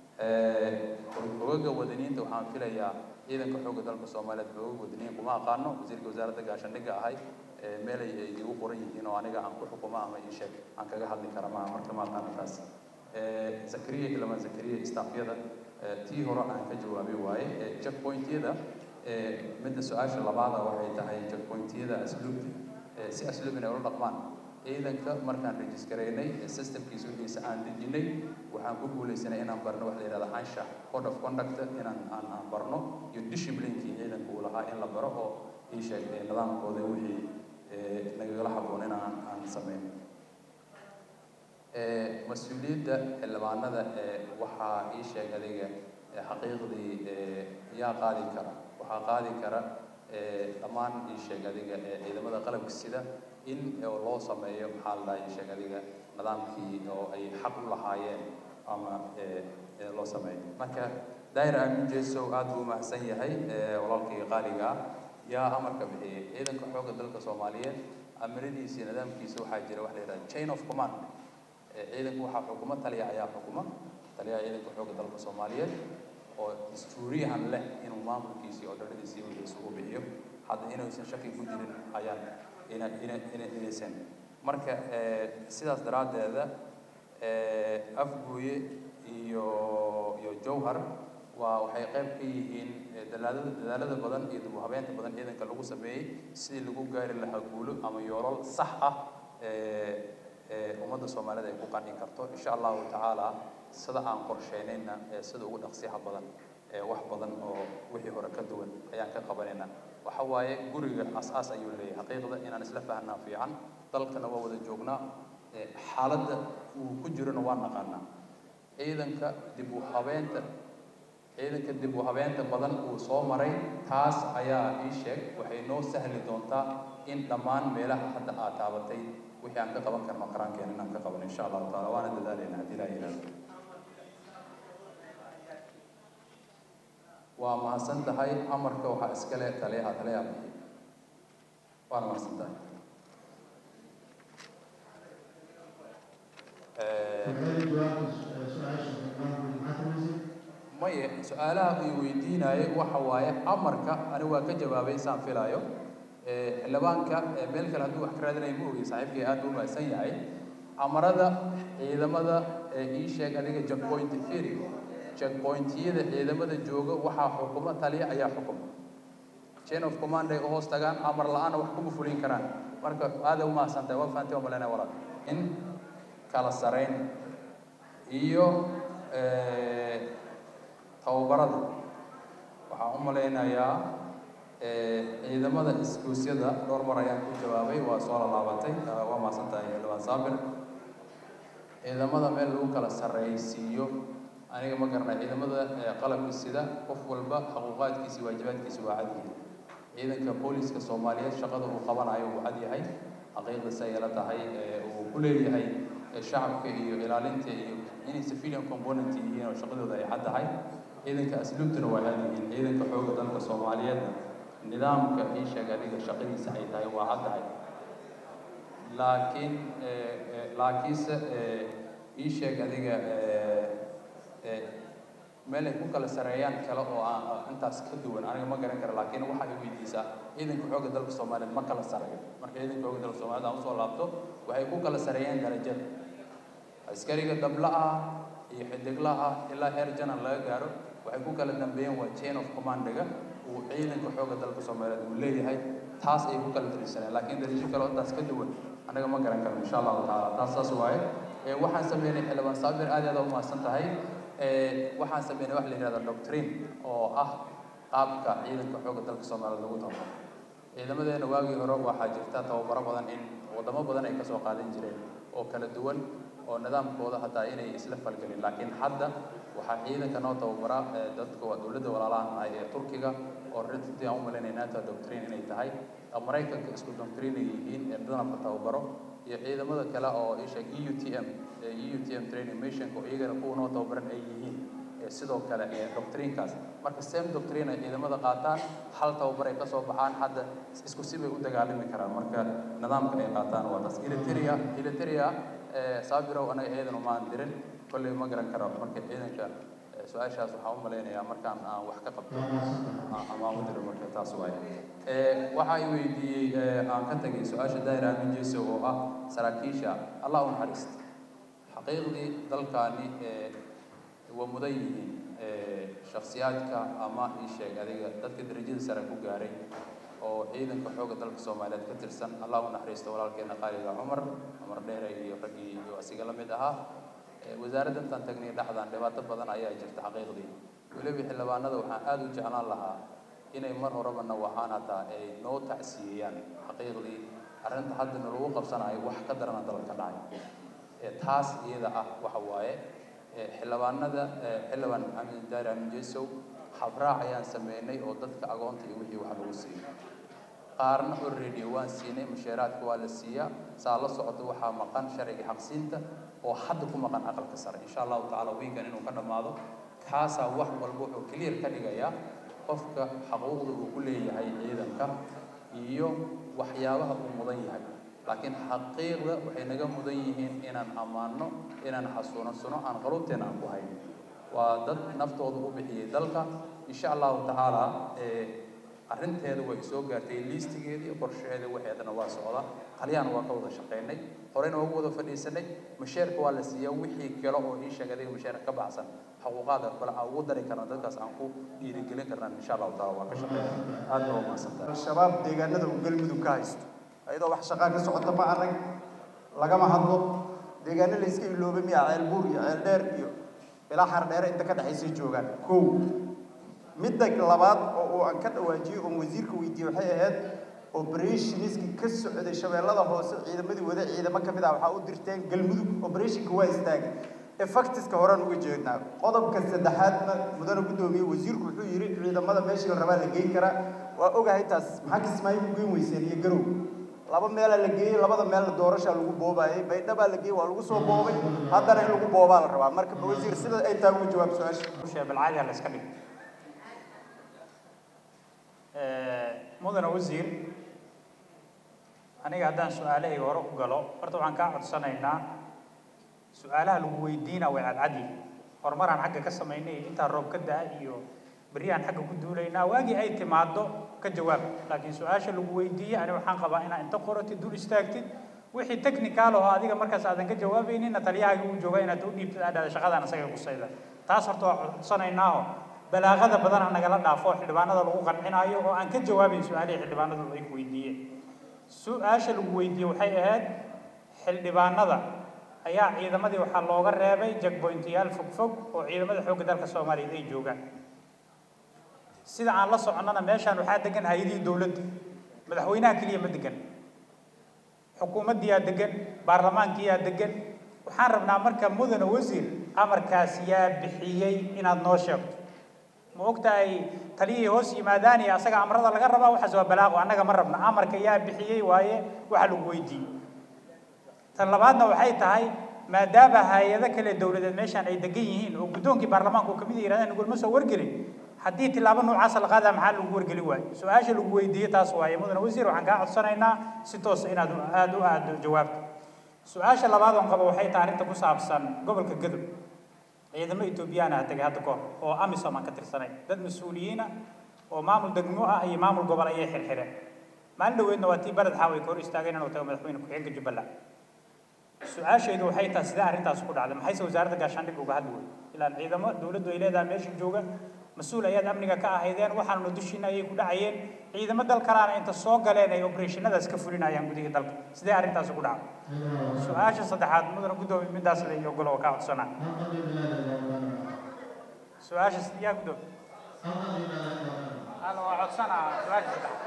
xogaga wadaniinta waxaan filayaa ciidanka xoogga dalka soomaaliyeed xogaga wadaniin kuma aqaano wasiirka wasaaradda gaashaandhigga ahay meelay ay igu qoran yihiin oo aniga aan ku xukumo ama ii sheeg aan kaga hadli kara maa marka ma aqaano taas zakariya ilamaan zakariya istaafyada tii hore aan ka jawaabay waaye checkpointyada midda su-aasha labaada waxay tahay checkpointyada asluubta si asluub inay ula dhaqmaan ciidanka markaan registraynay systemkiisa wixiisa aan dejinay waxaan ku guulaysanay inaan barno waxa la yidhahda ansha code of conduct inaan aan aan barno iyo disciplinekii ciidanka uu lahaa in la baro oo ii sheegtay nidaamkooda wixii nagagala habboon inaan aan samayn mas-uuliyadda xildhibaanada waxaa ii sheeg adiga xaqiiqdii yaa qaadi kara waxaa qaadi kara dhammaan ii sheeg adiga ciidamada qalabka sida in loo sameeyo maxaa la dhaha ii sheeg adiga nidaamkii oo ay xaq u lahaayeen ama loo sameeyo marka daahir aamin jesow aad buu umahadsan yahay walaalkii qaaliga ah yaa amarka bixiyey ciidanka xoogga dalka soomaaliyeed amiradiisa iyo nidaamkiisa waxaa jira waxa la yidhaha chain of command ciidanku waxaa xukuma taliya ayaa xukuma taliyaha ciidanka xoogga dalka soomaaliyeed oo dastuuriyahan leh inuu maamulkiisi oo dhaladiisi wixiisa u bixiyo hadda inaysan shaki ku jirin ayaan ina ina ina inaysan marka sidaas daraaddeeda afgooye iyo iyo jowhar waa waxay qayb ka yihiin dadaalada dadaalada badan iyo dib u habeynta badan ciidanka lagu sameeyey sidii lagu gaari lahaa guulo ama yoolal sax ah ummadda soomaalida ay ku qancin karto insha allahu tacaala sida aan qorsheynayna sida ugu dhaqsiyaha badan wax badan oo wixii hore ka duwan ayaan ka qabanayna waxa waaye guriga as-aas ayuu leeyahay xaqiiqda inaan isla fahnaa fiican dalkana waa wada joognaa xaaladda uu ku jirona waa naqaanaa ciidanka dib u habeenta ciidanka dib u habeenta badan uu soo maray taas ayaa ii sheeg waxay noo sahli doontaa in dhammaan meelaha hadda aad taabatay wixii aan ka qaban karno qarankeena inaan ka qaban insha allahu taala waana dadaalayna haddii ilaa yidhahdo waa mahadsan tahay amarka waxaa iskale taliyaha taliyaha bixiy waana mahadsan tahay maye su-aalaha ay weydiinaaye waxa waaye amarka ani waa ka jawaabay saan filaayo xildhibaanka meel kale hadduu wax ka raadinaya ma ogey saaxiibkay aad buu mahadsan yahay amarada ciidamada ii sheeg adiga checkpoint theory checkpointyada ciidamada jooga waxaa xukuma taliya ayaa xukuma chain of command ay u hoos tagaan amar la-aana wax kuma fulin karaan marka aada u mahadsantahay waa fahanti waa malenaya walaal in kala sarayn iyo tababarada waxaan u malaynayaa ciidamada iskuusyada dhowr mar ayaan ku jawaabay waa soo laalaabatay waa mahadsantahay xildhibaan saabir ciidamada meel lagu kala sarreysiiyo aniga ma garanay ciidamada qalabka sida qof walba xuquuqaadkiisi waajibaadkiisi waa cad yihiin ciidanka booliska soomaaliyeed shaqada uu qabanayo uu cad yahay xaqiiqdiisa ay la tahay uu ku leeyahay shacabka iyo ilaalinta iyo inay civilian component yihiin oo shaqadooda ay cad tahay ciidanka asluubtuna waa cad yihiin ciidanka xoogga dalka soomaaliyeedna nidaamka ii sheeg adiga shaqadiisa ay tahay waa cad tahay laakiin laakiinse ii sheeg adiga meel ay ku kala sareeyaan kale oo aan intaas ka duwan aniga ma garan kara laakiin waxa ay weydiisaa ciidanka xoogga dalka soomaaliyeed ma kala sareeyo marka ciidanka xoogga dalka soomaaliyeed aan usoo laabto waxay ku kala sareeyaan darajada askariga dabla ah iyo xidigla ah ilaa heer janan laga gaaro waxay ku kala dambeeyeen waa chain of commandiga uu ciidanka xoogga dalka soomaaliyeed uu leeyahay taas ay ku kala darisaneen laakiin darajo kale oo intaas ka duwan anaga ma garan karno insha allahu tacaala taas saas waaye waxaan sameynay xildhibaan saabir aad iyo aad u mahadsan tahay waxaan sameynay wax la yidhahda doctrine oo ah qaabka ciidanka xoogga dalka soomaaliyeed lagu tababaro ciidamadeena waagii hore waxaa jirta tababaro badan in wadamo badan ay kasoo qaadan jireen oo kala duwan oo nidaamkooda hataa inay isla falgelin laakiin hadda waxaa ciidanka noo tababara dadka waa dowladda walaalahan ah ee turkiga oo runtii aan u malaynay nato doctrine inay tahay maraykanka isku doctrine ay yihiin ee nidaamka tababaro iyo ciidamada kale oo isha e u t m e u t m training missionka oo iyagana kuwa noo tababaran ay yihiin sidoo kale doctrinekaas marka same doctrine ay ciidamada qaataan hal tababar ay kasoo baxaan hadda isku si bay u dagaalami karaan marka nidaamka ay qaataan waa taas iliteria iliteria saabirow anaga ciidan umaan dirin kolley ma garan karo marka ciidanka su-aashaas waxaan u malaynayaa markaan aan wax ka qabto amaan u diro marka taas waaye waxa ay weydiiyey aan ka tegay su-aasha daahir aamin jeeso oo ah saraakiisha allah u naxariista xaqiiqdii dalkaani waa mudan yihiin shakhsiyaadka ama ii sheeg adiga dadka darajada sare ku gaaray oo ciidanka xoogga dalka soomaaliyeed ka tirsan allah u naxariisto walaalkeena qaaliga cumar cumar dheere iyo raggii iyo asiga la mid ahaa wasaaradda intaan tagnay dhexdaan dhibaato badan ayaa jirta xaqiiqdii weliba xildhibaanada waxaan aada u jeclaan lahaa inay mar horeba nawacaan hataa ay noo tacsiyeeyaan xaqiiqdii arrinta hadda nalagu qabsanayo wax ka darana dalka dhacay taas iyada ah waxa waaye xildhibaanada xildhibaan maxamed daari amin jesow habraac ayaan sameynay oo dadka agoonta iyo wixii wax lagu siiyey qaarna already waan siinay mushaaraadka waa la siiyaa saa la socota waxaa maqan sharciga xaqsiinta oo hadda ku maqan aqalka sare insha allahu tacaala wiigan inuu ka dhammaado kaasaa wax walba wuxuu clear ka dhigayaa qofka xaquuqda uu ku leeyahay ciidanka iyo waxyaabaha uu mudan yahay laakiin xaqiiqda waxay naga mudan yihiin inaan ammaano inaan xasuunasano aan qaruubteena aan ku hayno waa dad naftooda u bixiyey dalka insha allahu tacaala arrinteeda way soo gaartay liistigeeda iyo qorsheeda waxeedana waa socda qalyaan waa ka wada shaqaynay horeyna waa ugu wada fadhiisanay masheerka waa la siiyaa wixii kale oo ii sheeg adiga masheerka ka baxsan xuquuqaada kale aan ugu dari karna dadkaas aan ku dhiirigelin karnaan insha allahu taala waa ka shaqeynay aad baa umahadsantahay al-shabaab deegaanada uu galmudug ka haysto ayadoo wax shaqaa ka socota ma arag lagama hadlo deegaano la iska ilooba miya ceel buur iyo ceel dheer iyo ilaa xar dheere inta ka dhexaysay joogaan kow midda labaad oo uu aan ka dhawaajiyey oon wasiirka weydiiyey waxay ahayd operationiskii ka socday shabeellada hoose ciidamadii wada ciidamo ka mid ah waxaa u dirteen galmudug operationka waa istaagay effectiska horaan uga jeednaa qodobka saddexaadna mudane guddoomiye wasiirku wuxuu yidhi ciidamada meeshii la rabaa la geyn karaa waa ogahay taas maxaa kismaayo ku geyn weyseen iyo garow laba meelaa la geeyey labada meelna doorashaa lagu boobaayay baydhabaa la geeyey waa lagu soo boobay haddana in lagu boobaa la rabaa marka wasiir sida ay tahay uga jawaab su-aasha balcaadi la iska dhig mudane wasiir aniga haddaan su-aalahayga hore u galo horta waxaan kaa codsanaynaa su-aalaha lagu weydiina way cadcadi horumaraan xagga ka samaynay intaa roob ka da-a iyo beryahan xagga ku duulaynaa waagii ay timaado ka jawaab laakiin su-aasha lagu weydiiyey ani waxaan qabaa inaa inta qoratid dul istaagtid wixii technical oo adiga markaas aadan ka jawaabayninna taliyahaaga uu jooga inaad u dhiibtid aa dhahda shaqadaan asaga kusayda taas horta waa codsanaynaaho balaaqada badan nagala dhaafo xildhibaanada lagu qancinaayo oo aan ka jawaabayn su-aalihii xildhibaanadu ay ku weydiiyeen su-aasha lagu weydiiyey waxay ahayd xildhibaanada ayaa ciidamadii waxaa looga reebay jagboyntayaal fogfog oo ciidamada xoogga dalka soomaaliyeed ay joogaan sida aan la soconnana meeshaan waxaa degan hay-adihii dowladda madaxweynaha keliya ma degan xukuumaddiyaa degan baarlamaankiyaa degan waxaan rabnaa marka mudane wasiir amarkaas yaa bixiyey inaad noo sheegto ma ogtahay taliyihii hoos yimaadaan iyo asaga amrada laga rabaa waxaas waa balaaqo annaga ma rabna amarka yaa bixiyey waaye waxa lagu weydiiyey tan labaadna waxay tahay maadaama hay-ado kale dowladeed meeshaan ay degan yihiin oo guddoonkii baarlamaanka uu kamid yirahdeen nagulma soo wargelin haddii tilaabo noocaasa la qaadaa maxaa lagu wargeli waayo su-aasha lagu weydiiyey taas waaye mudane wasiir waxaan kaa codsanaynaa si toosa inaad aada u aado jawaabta su-aasha labaad oon qabo waxay tahay arrinta ku saabsan gobolka gadow ciidamo etoobiyaan ah tegay hadda kahor oo amisom aan ka tirsanay dad mas-uuliyiina oo maamul degmo ah iyo maamul gobol ayay xirxireen maalin dhaweedna waa tii baled xaaway ka hor istaageen inuu tago madaxweyne ku-xigeenka jubbaland su-aashaydu waxay tahay sidee arrintaas ku dhacday maxayse wasaaradda gaashaandhigga uga hadli weyy ilaan ciidamo dowladdu ay leedahay meesha jooga mas-uul ayaad amniga ka ahaydeen waxaanuna dushiina ayay ku dhacayeen ciidamo dal kalaana inta soo galeen ay operatiinadaas ka fulinayaan gudihii dalka sidee arrintaas ugu dhacday su-aasha saddexaad mudane guddoomiye midaas la iyo golo oo kaa codsanaa su-aasha yaa guddoomiye ana waa codsanaa su-aasha saddexaad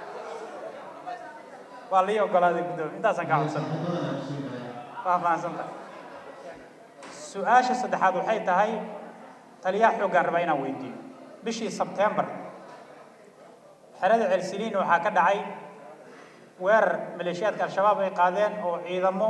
waa lii ogolaaday guddoomiye intaasaan kaa codsanaa waa fahansanta su-aasha saddexaad waxay tahay taliyaha xooggaan rabaa inaan weydiiyo bishii sebtembar xerada celsiliin waxaa ka dhacay weerar maleeshiyaadka al-shabaab ay qaadeen oo ciidamo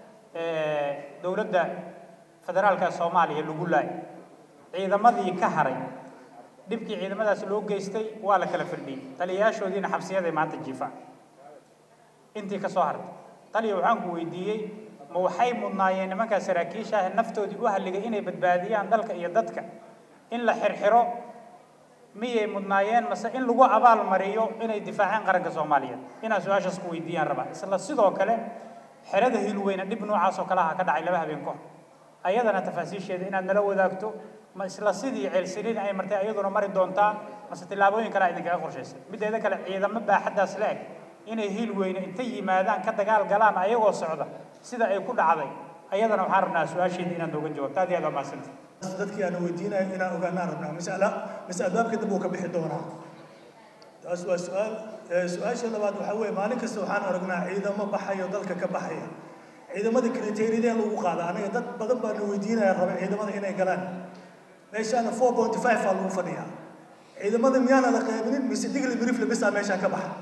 dowladda federaalka ee soomaaliya lagu laayay ciidamadii ka haray dhibkii ciidamadaasi loo geystay waa la kala firdhiyey taliyayaashoodiina xabsiyaday maanta jiifaan intii ka soo hartay taliya waxaan ku weydiiyey ma waxay mudnaayeen nimankaa saraakiisha ah naftoodii u halligay inay badbaadiyaan dalka iyo dadka in la xirxiro miyay mudnaayeen mase in lagu abaal mariyo inay difaaceen qaranka soomaaliyeed inaan su-aashaas ku weydiiyaan rabaa isla sidoo kale xerada hilweyne dhib noocaas oo kale aha ka dhacay laba habeen kahor ayadana tafaasiisheeda inaad nala wadaagto ma isla sidii ceelsiliin ay martay ayaduna mari doontaa mase tillaabooyin kale idinkaga qorshaysay mideeda kale ciidamo baaxaddaas la eg inay hilweyne intay yimaadaan ka dagaal galaan ayagoo socda sida ay ku dhacday ayadana waxaan rabnaa su-aasheeda inaad nooga jawaabto aad iyo aad waa mahadsantay dadkii aan weydiinayo inaan ogaanaan rabnaa masala mase albaabka dib uu ka bixi doonaa taas waa su-aal su-aasha labaad waxaa weeye maalin kasta waxaan aragnaa ciidamo baxayo dalka ka baxaya ciidamada kriteeriyadeen lagu qaada aniga dad badan baa na weydiinaya raba ciidamada inay galaan meeshaana four point five baa lagu fadhiyaa ciidamada miyaana la qaybinin mise digli briefle bisaa meeshaan ka baxa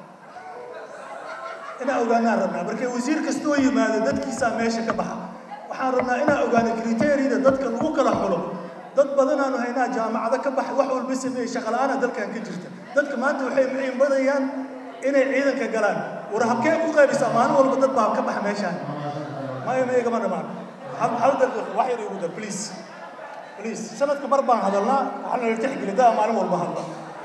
inaan ogaanaan rabnaa marka wasiir kastoo yimaado dadkiisaa meesha ka baxa waxaan rabnaa inaan ogaano kriteeriyada dadka lagu kala xulo dad badanaanu haynaa jaamacado ka baxa wax walba sameeyey shaqala-aana dalkan ka jirta dadka maanta waxay muciin badayaan inay ciidanka galaan war habkee ku qaybisaa maalin walba dad baa ka baxa meeshaan maya ma igama dhamaan hal daqiiqo wax yar igu dar please please sanadka mar baan hadalnaa waxaa nala tixgeli daa maalin walba hadla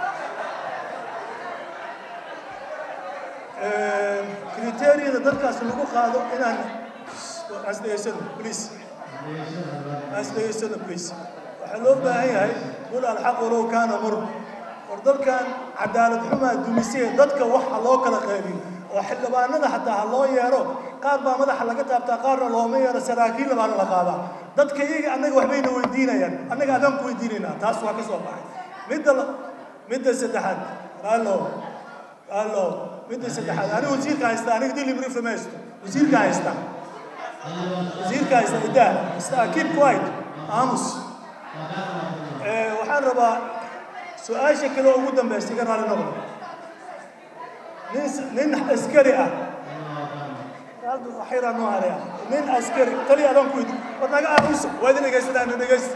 kriteeriyada dadkaas lagu qaado inaan asdhegeysano please asdhegeysano please waxaa loo baahan yahay qul alxaq walow kaana mur war dalkan cadaalad xumaa dumisee dadka waxa loo kala qaybiyo oo xildhibaanada xataa ha loo yeero qaar baa madaxa laga taabtaa qaarna looma yeero saraakiil baana la qaadaa dadka iyaga annaga waxbayna weydiinayaan annaga adaan ku weydiinaynaa taas waa ka soo baxay midda midda saddexaad allo allo midda saddexaad aniga wasiirka haysta aniga dili brief ma haysto wasiirka haysta wasiirka haysta idaa ista keep quiet aamus waxaan rabaa su-aasha kale oo ugu dambaysa iga raali noqdo nin nin askari ah waxyaraan noo haraya nin askari tali adaan ku weydi war naga aamusa waa idin dhegaysataa na dhegaysta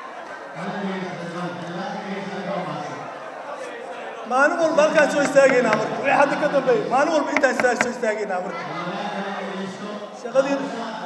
maalin walba halkaan soo istaagaynaa marka wixii hadda ka dambeeya maalin walba intaan istaag soo istaagaynaa marka shaqadii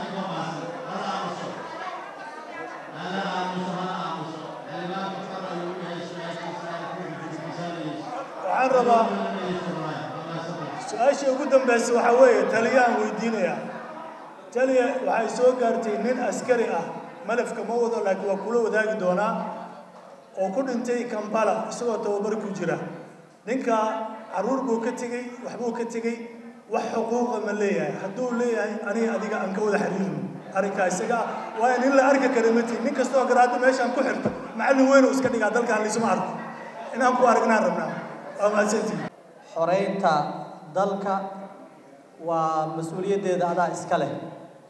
waxaan rabaa su-aasha ugu dambaysa waxaa weeye taliyaan weydiinayaa taliya waxay soo gaartay nin askari ah malafka ma wado laakiin waa kula wadaagi doonaa oo ku dhintay kambala isagoo tababar ku jira ninka caruur buu ka tegey waxbuu ka tegey wax xuquuqa ma leeyahay hadduu leeyahay aniga adiga aan ka wada xiriirno arrinkaa isaga ah waa in in la arki kara matiin nin kastoo garaado meeshaan ku xirto macallin weyn oo iska dhigaa dalkaan laysuma arko inaan ku aragnaan rabnaa waa mahadsantihin xoreynta dalka waa mas-uuliyaddeeda adaa iska leh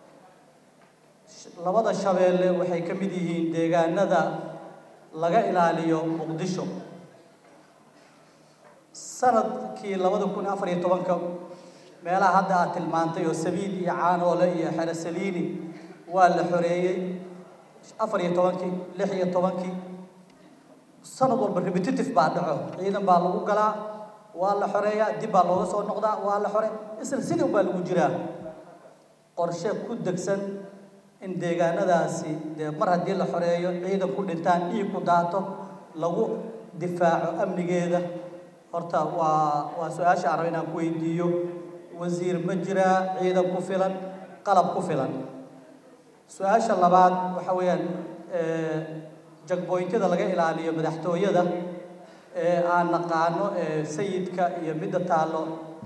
labada shabeelle waxay ka mid yihiin deegaanada laga ilaaliyo muqdisho sanadkii labada kun afar iyo tobanka meelaha hadda aad tilmaantay oo sabiid iyo caanoole iyo xero saliini waa la xoreeyey afar iyo tobankii lix iyo tobankii sanad walba repetitive baa dhaco ciidan baa lagu galaa waa la xoreeyaa dib baa looga soo noqdaa waa la xore isla sidii baa lagu jiraa qorshe ku degsan in deegaanadaasi dee mar haddii la xoreeyo ciidan ku dhintaan dhiig ku daato lagu difaaco amnigeeda horta waa waa su-aasha aan raba inaan ku weydiiyo wasiir ma jiraa ciidan ku filan qalab ku filan su-aasha labaad waxa weeyaan jagboyntyada laga ilaaliyo madaxtooyada ee aan naqaano sayidka iyo midda taallo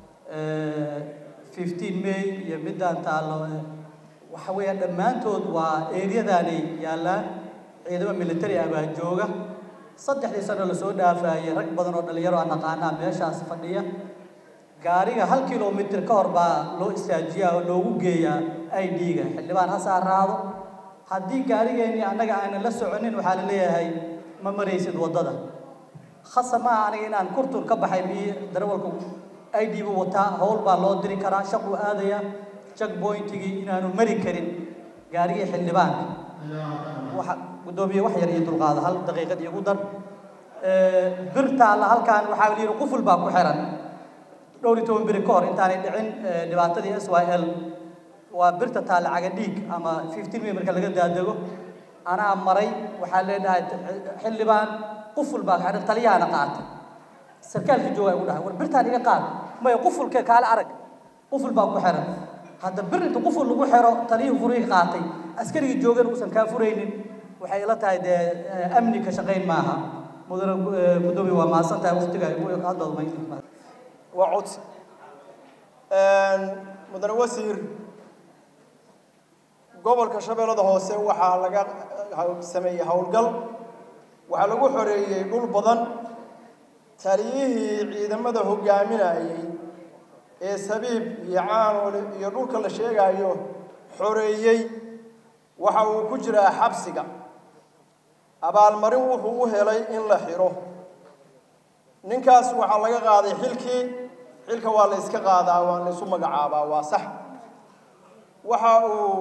fifteen may iyo middaan taallo waxa weeyaan dhammaantood waa eeryadaanay yaallaan ciidamo military ah baa jooga saddexdii sano lasoo dhaafayay rag badan oo dhalinyaro aan naqaanaa meeshaas fadhiya gaariga hal kilomitr ka hor baa loo istaajiyaa oo loogu geeyaa i d-ga xildhibaan ha saaraado haddii gaarigeennii annaga aanan la soconin waxaa la leeyahay ma maraysid waddada khasa maaha aniga inaan kurtur ka baxay mi darawalku i d bu wataa howl baa loo diri karaa shaquu aadaya jackpointigii inaanu mari karin gaarigii xildhibaanka waxa guddoomiye wax yar iyo dulqaada hal daqiiqad iigu dar birtaalla halkaan waxaa la yidhi quful baa ku xiran dhowr iyo toban beri ka hor intaanay dhicin dhibaatadii s y l waa birta taalla caga dhiig ama fifteen may marka laga daadego anaa maray waxaa leedhahay xildhibaan quful baa xiran taliyahana qaatay sarkaalkii joogaa igu dhahay war birtaan iga qaad maya qufulke kaale arag quful baa ku xiran hadda bir inta quful lagu xiro taliyihii furihii qaatay askarigii joogan uusan kaa furaynin waxay ila tahay dee amni ka shaqayn maaha mudane guddoomiye waa mahadsan tahay waqtiga igu hadloodmay waa codsi mudane wasiir gobolka shabeellada hoose waxaa laga sameeyey howlgal waxaa lagu xoreeyey dhul badan taliyihii ciidamada hogaaminayay ee sabiib iyo caanoole iyo dhulka la sheegayo xoreeyey waxa uu ku jiraa xabsiga abaalmarin wuxuu u helay in la xidho ninkaas waxaa laga qaaday xilkii xilka waa la iska qaadaa waa la isu magacaabaa waa sax waxa uu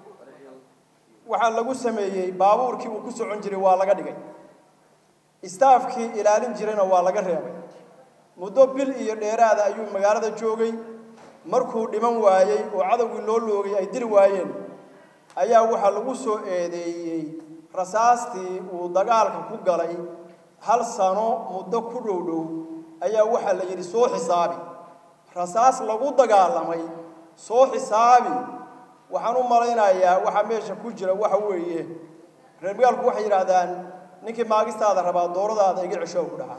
waxaa lagu sameeyey baabuurkii uu ku socon jiray waa laga dhigay istaafkii ilaalin jirayna waa laga reebay muddo bil iyo dheeraada ayuu magaalada joogay markuu dhiman waayey oo cadowgii loo loogay ay dili waayeen ayaa waxaa lagu soo eedeeyey rasaastii uu dagaalka ku galay hal sano muddo ku dhow dhow ayaa waxaa la yidhi soo xisaabi rasaas lagu dagaalamay soo xisaabi waxaan u malaynayaa waxaa meesha ku jira waxa weeye reer magaalku waxay yidhaahdaan ninkii maagistaada rabaa dooradaada iga cesho ku dhaca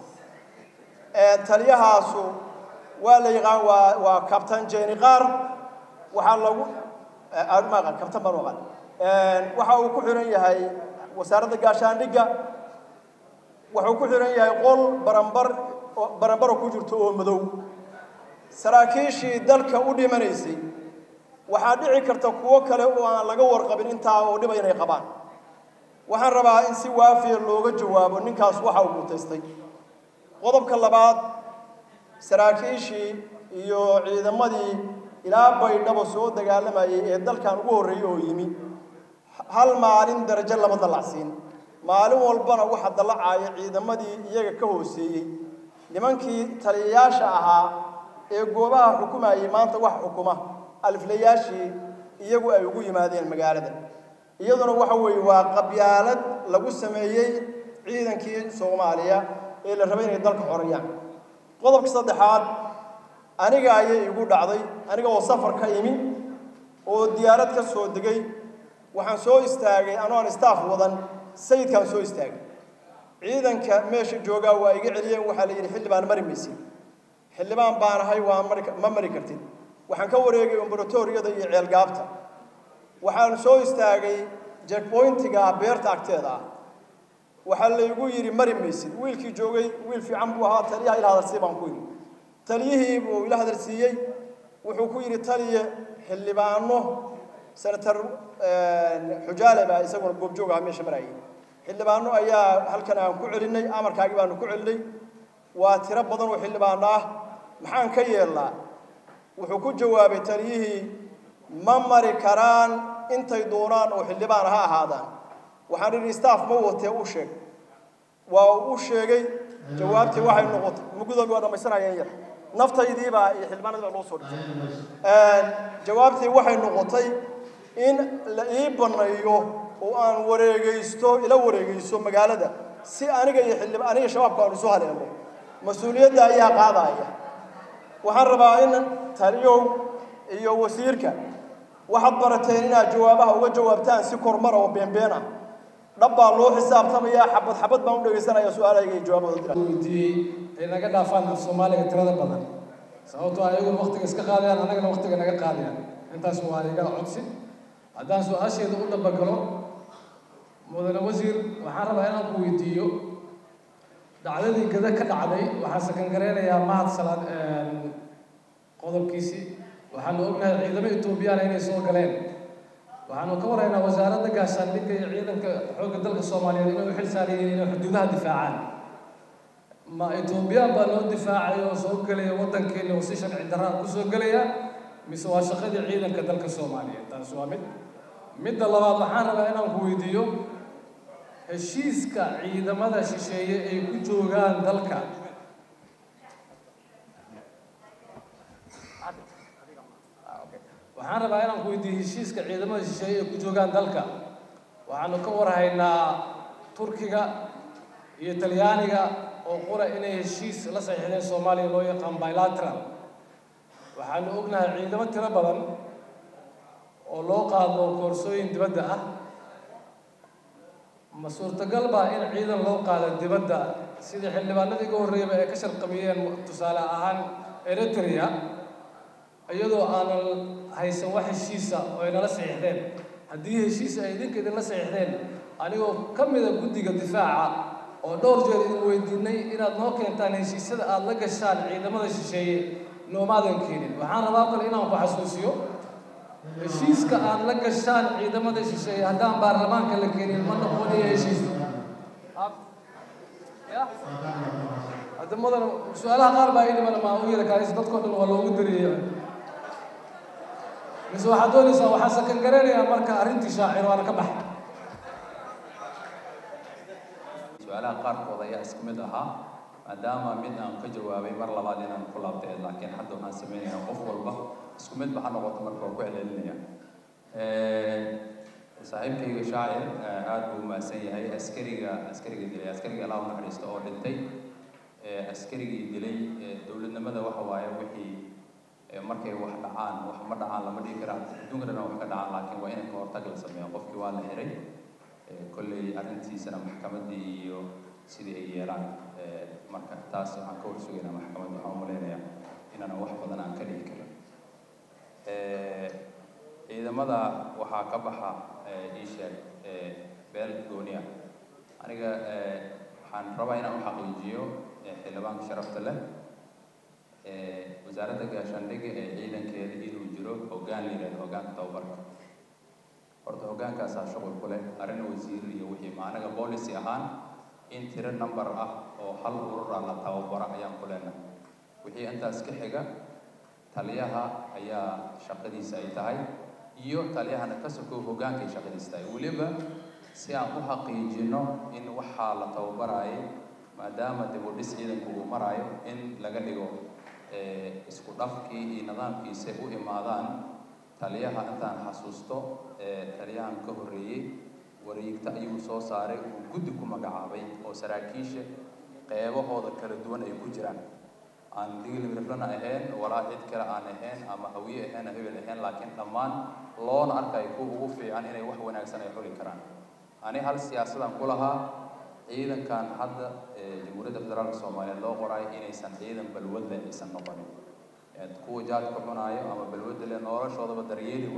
taliyahaasu waa la yaqaan waa waa kabtan jeeni qaar waxaa lagu maqan kabtan baan maqan waxa uu ku xiran yahay wasaaradda gaashaandhigga wuxuu ku xiran yahay qol barambar barambaro ku jirto oo madow saraakiishii dalka u dhimanaysay waxaa dhici karta kuwo kale oo aan laga warqabin intaa oo dhiba inay qabaan waxaan rabaa in si waafiya looga jawaabo ninkaas waxa uu mutaystay qodobka labaad saraakiishii iyo ciidamadii ilaa baydhabo soo dagaalamayay ee dalkan ugu horreeyey oo yimi hal maalin darajo lama dallacsiin maalin walbana waxa dallacaaya ciidamadii iyaga ka hooseeyey nimankii taliyayaasha ahaa ee goobaha xukumayay maanta wax xukuma aliflayaashii iyagu ay ugu yimaadeen magaalada iyaduna waxa weeye waa qabyaalad lagu sameeyey ciidankii soomaaliya ee la rabay inay dalka xoreeyaan qodobka saddexaad aniga ayay igu dhacday aniga oo safar ka imi oo diyaarad ka soo degay waxaan soo istaagay anoon staff wadan sayidkaan soo istaagay ciidanka meesha joogaa waa iga celiyeen waxaa la yidhi xildhibaan mari maysid xildhibaan baan ahay waa mari ma mari kartid waxaan ka wareegay ombaratoriyada iyo ceelgaabta waxaan soo istaagay jackpointiga beerta agteeda ah waxaa laygu yidhi mari maysid wiilkii joogay wiil fiican buu ahaa taliyaha ila hadalsii baan ku yidhi taliyihii buu ila hadalsiiyey wuxuu ku yidhi taliye xildhibaano senator xujaale baa isaguna goobjoog aha meesha marayay xildhibaano ayaa halkan aan ku celinay amarkaagii baanu ku celinay waa tiro badan oo xildhibaano ah maxaan ka yeelnaa wuxuu ku jawaabay taliyihii ma mari karaan intay doonaan oo xildhibaan ha ahaadaan waxaan idhi staff ma watee u sheeg waa u sheegay jawaabtii waxay noqotay mugudoobi waa dhammaysanayeen yar naftaydiibaa iyo xildhibaanadii baa loo soo dhigay jawaabtii waxay noqotay in la ii banneeyo oo aan wareegaysto ila wareegayso magaalada si aniga iyo xildhib aniga shabaabka aan isu haleelo mas-uuliyadda ayaa qaadaya waxaan rabaa in taliyow iyo wasiirka waxaad barateen inaad jawaabaha uga jawaabtaan si kormara oo beenbeen ah dhab baa loo xisaabtamayaa xabad xabad baan u dhegaysanaya su-aalahayga iyo jawaabahooda weydiiyey ay naga dhaafaan af soomaaliga tirada badan sababtoo ah ayaguna waqtiga iska qaadayaan annagana waqtiga naga qaadayaan intaas waa iga codsi haddaan su-aasheeda u dhabagalo mudane wasiir waxaan rabaa inaan ku weydiiyo dhacdadii gada ka dhacday waxaan sakangareynayaa mahad salaad qodobkiisii waxaanu ognahay ciidamo etoobiyana inay soo galeen waxaanu ka waraynaa wasaaradda gaashaandhigga iyo ciidanka xoogga dalka soomaaliyeed inay u xil saarayeen inay xuduudaha difaacaan ma etoobiyaan baa noo difaacay oo soo gelaya waddankeena oo si sharci darraa ku soo gelaya mise waa shaqadii ciidanka dalka soomaaliyeed taas waa mid midda labaad waxaan rabaa inaan ku weydiiyo heshiiska ciidamada shisheeye ay ku joogaan dalka waxaan rabaa inaan ku weydiiyo heshiiska ciidamada shisheeye ay ku joogaan dalka waxaanu ka warhaynaa turkiga iyo talyaaniga oo qura inay heshiis la saxiixdeen soomaaliya loo yaqaan bilateral waxaanu ognahay ciidamo tiro badan oo loo qaado koorsooyin dibadda ah ma suurtagal baa in ciidan loo qaado dibadda sidii xildhibaanadii uga horreeyaba ay ka sharqamiyeen tusaale ahaan eritrea iyadoo aanan haysan wax heshiisa oo ay nala saxiixdeen haddii heshiis ay idinka idinla saxiixdeen anigoo ka mida guddiga difaaca oo dhowr jeer idin weydiinay inaad noo keentaan heshiisyada aada la gashaan ciidamada shisheeye noomaadan keenin waxaan rabaa kale inaan ku xasuusiyo heshiiska aad la gashaan ciidamada shisheeye haddaan baarlamaanka la keenin ma noqonayo heshiis hadda mudan su-aalaha qaar baa idhiman maa u yara kaalis dadkoo dhan waa loogu dariyey mise waxaad doonaysaa waxaan sakan garanayaa marka arrintii shaacir waana ka baxay su-aalaha qaarkood ayaa isku mid ahaa maadaama mid aan ka jawaabay mar labaad inaan ku laabtay laakiin hadda waxaan sameynayaa qof walba isku mid ba ha noqoto marka waa ku celcelinaya saaxiibkayga shaacir aad buu umahadsan yahay askariga askariga dilay askariga allah u naxariisto oo dhintay askarigii dilay dowladnimada waxa waaye wixii markay wax dhacaan wax ma dhacaan lama dhihi karaa adduunka dhan wax ka dhacaan laakiin waa in ka hortag la sameeyo qofkii waa la xiray kolley arrintiisana maxkamaddii iyo sidii ay yeelaan marka taas waxaan ka horsugaynaa maxkamadda waxaan umaleynayaa inaanan wax badan aan ka dhihi karin ciidamada waxaa ka baxa ii sheeg beel gooniya aniga waxaan rabaa inaan u xaqiijiyo xildhibaanka sharafta leh wasaaradda gaashaandhigga ee ciidankeeda inuu jiro hoggaan la yidhahdo hoggaanka tababarka horta hoggaankaasaa shuqul ku leh arrin wasiir iyo wixii ma anaga policy ahaan in tiro number ah oo hal urur ah la tababaro ayaan ku leenahay wixii intaas ka xiga taliyaha ayaa shaqadiisa ay tahay iyo taliyahana ka sokow hoggaankay shaqadiisa tahay weliba si aan u xaqiijino in waxaa la tababaraayay maadaama dib u dhis ciidanku uu maraayo in laga dhigo isku dhafkii iyo nidaamkiisa u imaadaan taliyaha intaan xasuusto taliyahan ka horreeyey wareegta ayuu soo saaray uu guddi ku magacaabay oo saraakiisha qeybahooda kala duwan ay ku jiraan aan digilmiriflana ahayn walaa cid kale aan ahayn ama hawiye ahayn hebel ahayn laakiin dhammaan loona arkayo kuwa ugu fiican inay wax wanaagsan ay xuli karaan ani hal siyaasadan ku lahaa ciidankan hadda jamhuuriyadda federaalka soomaaliyeed loo qoraayo inaysan ciidan balwad leh aysan noqonin kuwa jaadka cunaayo ama balwadda leh noloshoodaba daryeeli waayo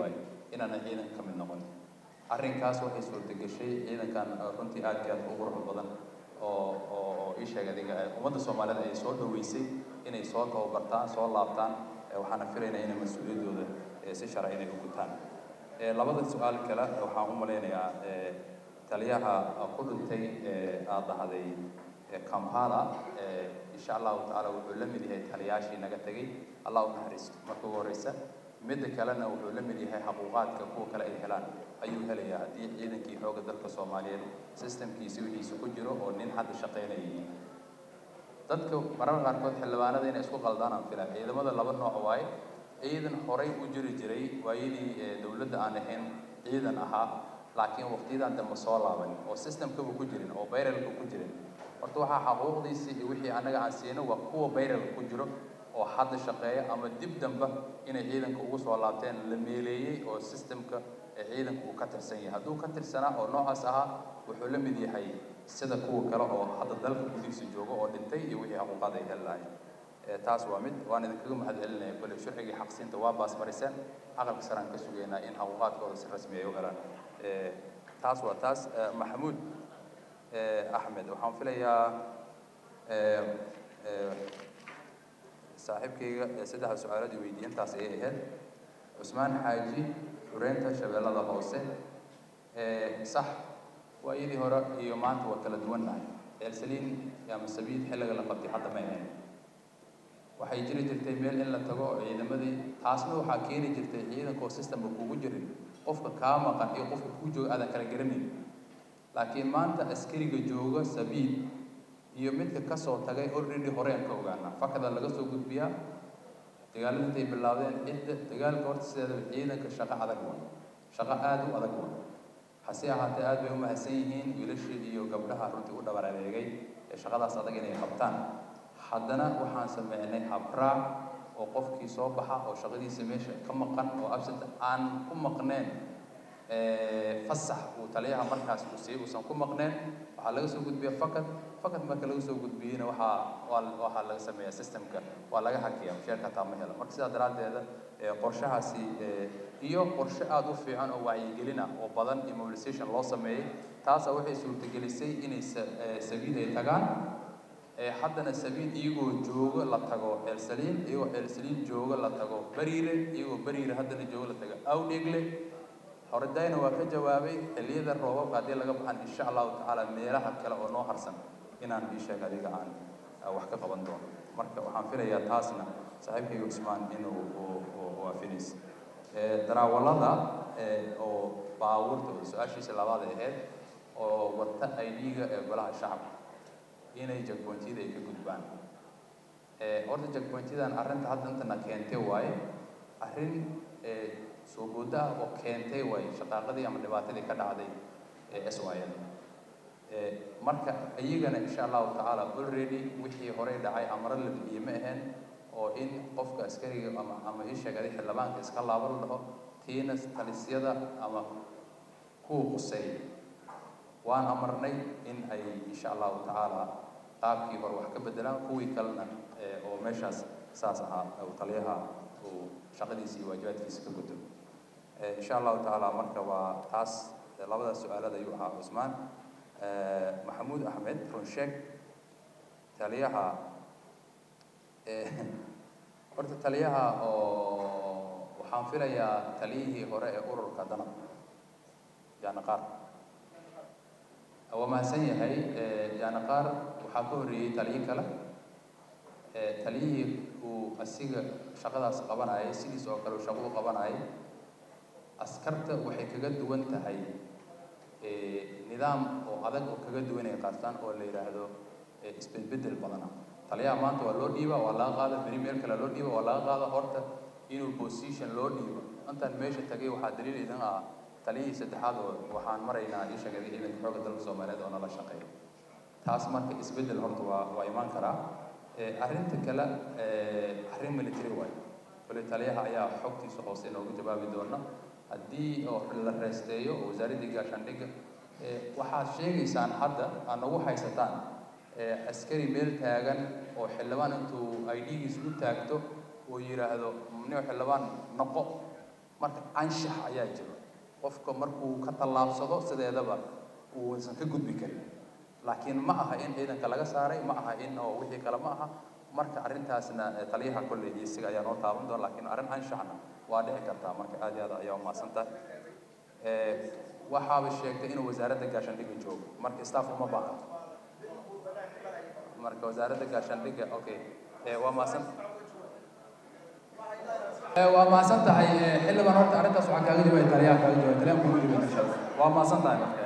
inaanan ciidanka ka mid noqon arrinkaas waxay suurtageshay ciidankan runtii aad iyo aad u qurux badan oo oo oo ii sheeg adiga ummadda soomaaliyeed ay soo dhaweysay inay soo tababartaan soo laabtaan waxaana filaynaa inay mas-uuliyaddooda si sharci inay u gutaan labada su-aal kale waxaan u malaynayaa taliyaha ku dhintay aad dhahday kampala insha allahu tacaala wuxuu la mid yahay taliyaashii naga tegay allah u naxariisto marka ugu horeysa midda kalena wuxuu la mid yahay xaquuqaadka kuwa kale ay helaan ayuu helayaa haddii ciidankii xoogga dalka soomaaliyeed systemkiisi wixiisa ku jiro oo nin hadda shaqaynayay dadka mararka qaarkood xildhibaanada inay isku qaldaan aan filaa ciidamada laba nooc waaye ciidan horay u jiri jiray waayadii dowladda aan ahayn ciidan ahaa laakiin waqtiyadan dambe soo laaban oo systemkaba ku jirin oo bayralka ku jirin horta waxaa xaquuqdiisii iyo wixii annaga aan siino waa kuwa bayralka ku jiro oo hadda shaqeeya ama dib dambe inay ciidanka ugu soo laabteen la meeleeyey oo systemka ciidanka uu ka tirsan yahay hadduu ka tirsanaa oo noocaas ahaa wuxuu la mid yahay sida kuwa kale oo hadda dalka gudihiisa jooga oo dhintay iyo wixii xaquuqaad ay heli lahayn taas waa mid waan idinkaga mahad celinaya kole sharcigii xaqsiinta waa baasmariseen aqalka saraan ka sugaynaa in xaquuqaadkooda si rasmi ay u helaan taas waa taas maxamuud axmed waxaan filayaa saaxiibkayga saddexda su-aalood i weydiiyey intaas ayay ahayd cusmaan xaaji xureynta shabeellada hoose sax waa iyadii hore iyo maanta waa kala duwannahay ceelsaliin ama sabiid xilliga la qabtay hadda ma ahayn waxay jiri jirtay meel in la tago oo ciidamadii taasna waxaa keeni jirtay ciidanka oo systemka kugu jirin qofka kaa maqan iyo qofka kuu jooga aadan kala garanayn laakiin maanta askariga jooga sabiid iyo midka kasoo tagay already horeen ka ogaana fakada laga soo gudbiyaa dagaalada intay bilaabdeen cidda dagaalka horta sideedaba ciidanka shaqo adag wa shaqo aada u adag wa hase ahaatee aad bay u mahadsan yihiin wiilashii iyo gabdhaha runtii u dhabar adeegay ee shaqadaas adag inay qabtaan haddana waxaan sameynay habraac oo qofkii soo baxa oo shaqadiisa meesha ka maqan oo absent aan ku maqneen fasax uu taliyaha markaas uu siiyey uusan ku maqneen waxaa laga soo gudbiya fakad fakad marka laga soo gudbiyeyna waxaa waa waxaa laga sameeyaa systemka waa laga hakiya mushaarka taa ma helo marka sidaa daraaddeeda qorshahaasi iyo qorshe aada u fiican oo wacyigelin ah oo badan iyo mobilization loo sameeyey taasa waxay suurtagelisay inay sabiid ay tagaan haddana sabiid iyagoo jooga la tago ceelsaliin iyagoo ceelsaliin jooga la tago bariire iyagoo bariire haddana jooga la tago awdhegle horedayna waa ka jawaabay xilliyada roobabka haddii laga baxan insha allahu tacaala meelaha kale oo noo harsan inaan ii sheeg adiga aan wax ka qaban doono marka waxaan filayaa taasna saaxiibkayga cusmaan inuu waafinaysa daraawalada oo baabuurta su-aashiisa labaad ay ahayd oo wata idga ee golaha shacabka inay jagpointiyada ay ka gudbaan horta jagpointiyadan arrinta hadda intana keentay waaye arrin soo booda ah oo keentay waaye shaqaaqadii ama dhibaatadii ka dhacday ee s y l marka iyagana insha allahu tacaala already wixii horey dhacay amaro la bixiyey ma ahayn oo in qofka askariga ama ama ii sheegay xildhibaanka iska laabo la dhaho tiina talisyada ama kuwa quseey waan amarnay in ay insha allahu tacaala qaabkii hore wax ka bedelaan kuwii kalena oo meeshaas saas ahaa uu taliyaha uu shaqadiisa iyo waajibaadkiisa ka gudo insha allahu tacaala marka waa taas labadaas su-aalada ayuu ahaa cusmaan maxamuud axmed runsheeg taliyaha horta taliyaha oo waxaan filayaa taliyihii hore ee ururka danab yaani qaar waa mahadsan yahay yaani qaar waxaa ka horreeyey taliyo kale taliyihii uu asiga shaqadaas qabanayay sidiis oo kale uu shaqo u qabanayay askarta waxay kaga duwan tahay nidaam oo adag oo kaga duwan ay qaataan oo la yidhaahdo isbedbedel badana taliyaha maanta waa loo dhiiba waa laga qaada beri meel kale loo dhiiba waa laga qaada horta inuu position loo dhiibo intaan meesha tagay waxaa daliil idin ah taliyihii saddexaad oo waxaan maraynaa ii sheegay ciidanka xoogga dalka soomaaliyeed oo nala shaqeeya taas marka isbedel horta waa waa imaan karaa arrinta kale arrin military waayo kole taliyaha ayaa xogtiisa hoose inoogu jawaabi doona haddii oo la reesteeyo oo wasaaraddii gaashaandhigga waxaad sheegaysaan hadda aad nagu haysataan askari meel taagan oo xildhibaan intuu idgiis u taagto oo yidhaahdo nin xildhibaan noqo marka anshax ayaa jiro qofka markuu ka tallaabsado sideedaba uusan ka gudbi karin laakiin ma aha in ciidanka laga saaray ma aha in oo wixii kale ma aha marka arrintaasna eh, taliyaha kolley iyo isaga ayaa noo taaban doona laakiin arrin anshaxna waa dhici kartaa marka aad iyo aad ayaa umahadsan tahay Eh, waxaaba sheegtay inuu wasaaradda gaashaandhigga joogo marka staff uma baahan marka wasaaradda gaashaandhigga okay Eh, waa mahadsan Eh, waa mahadsan tahay eh, xildhibaan horta arrintaas waxaan kaaga jawaabay taliyaha kaaga jawaabay taliyaha kugu jawaabay insha allah waa mahadsan tahay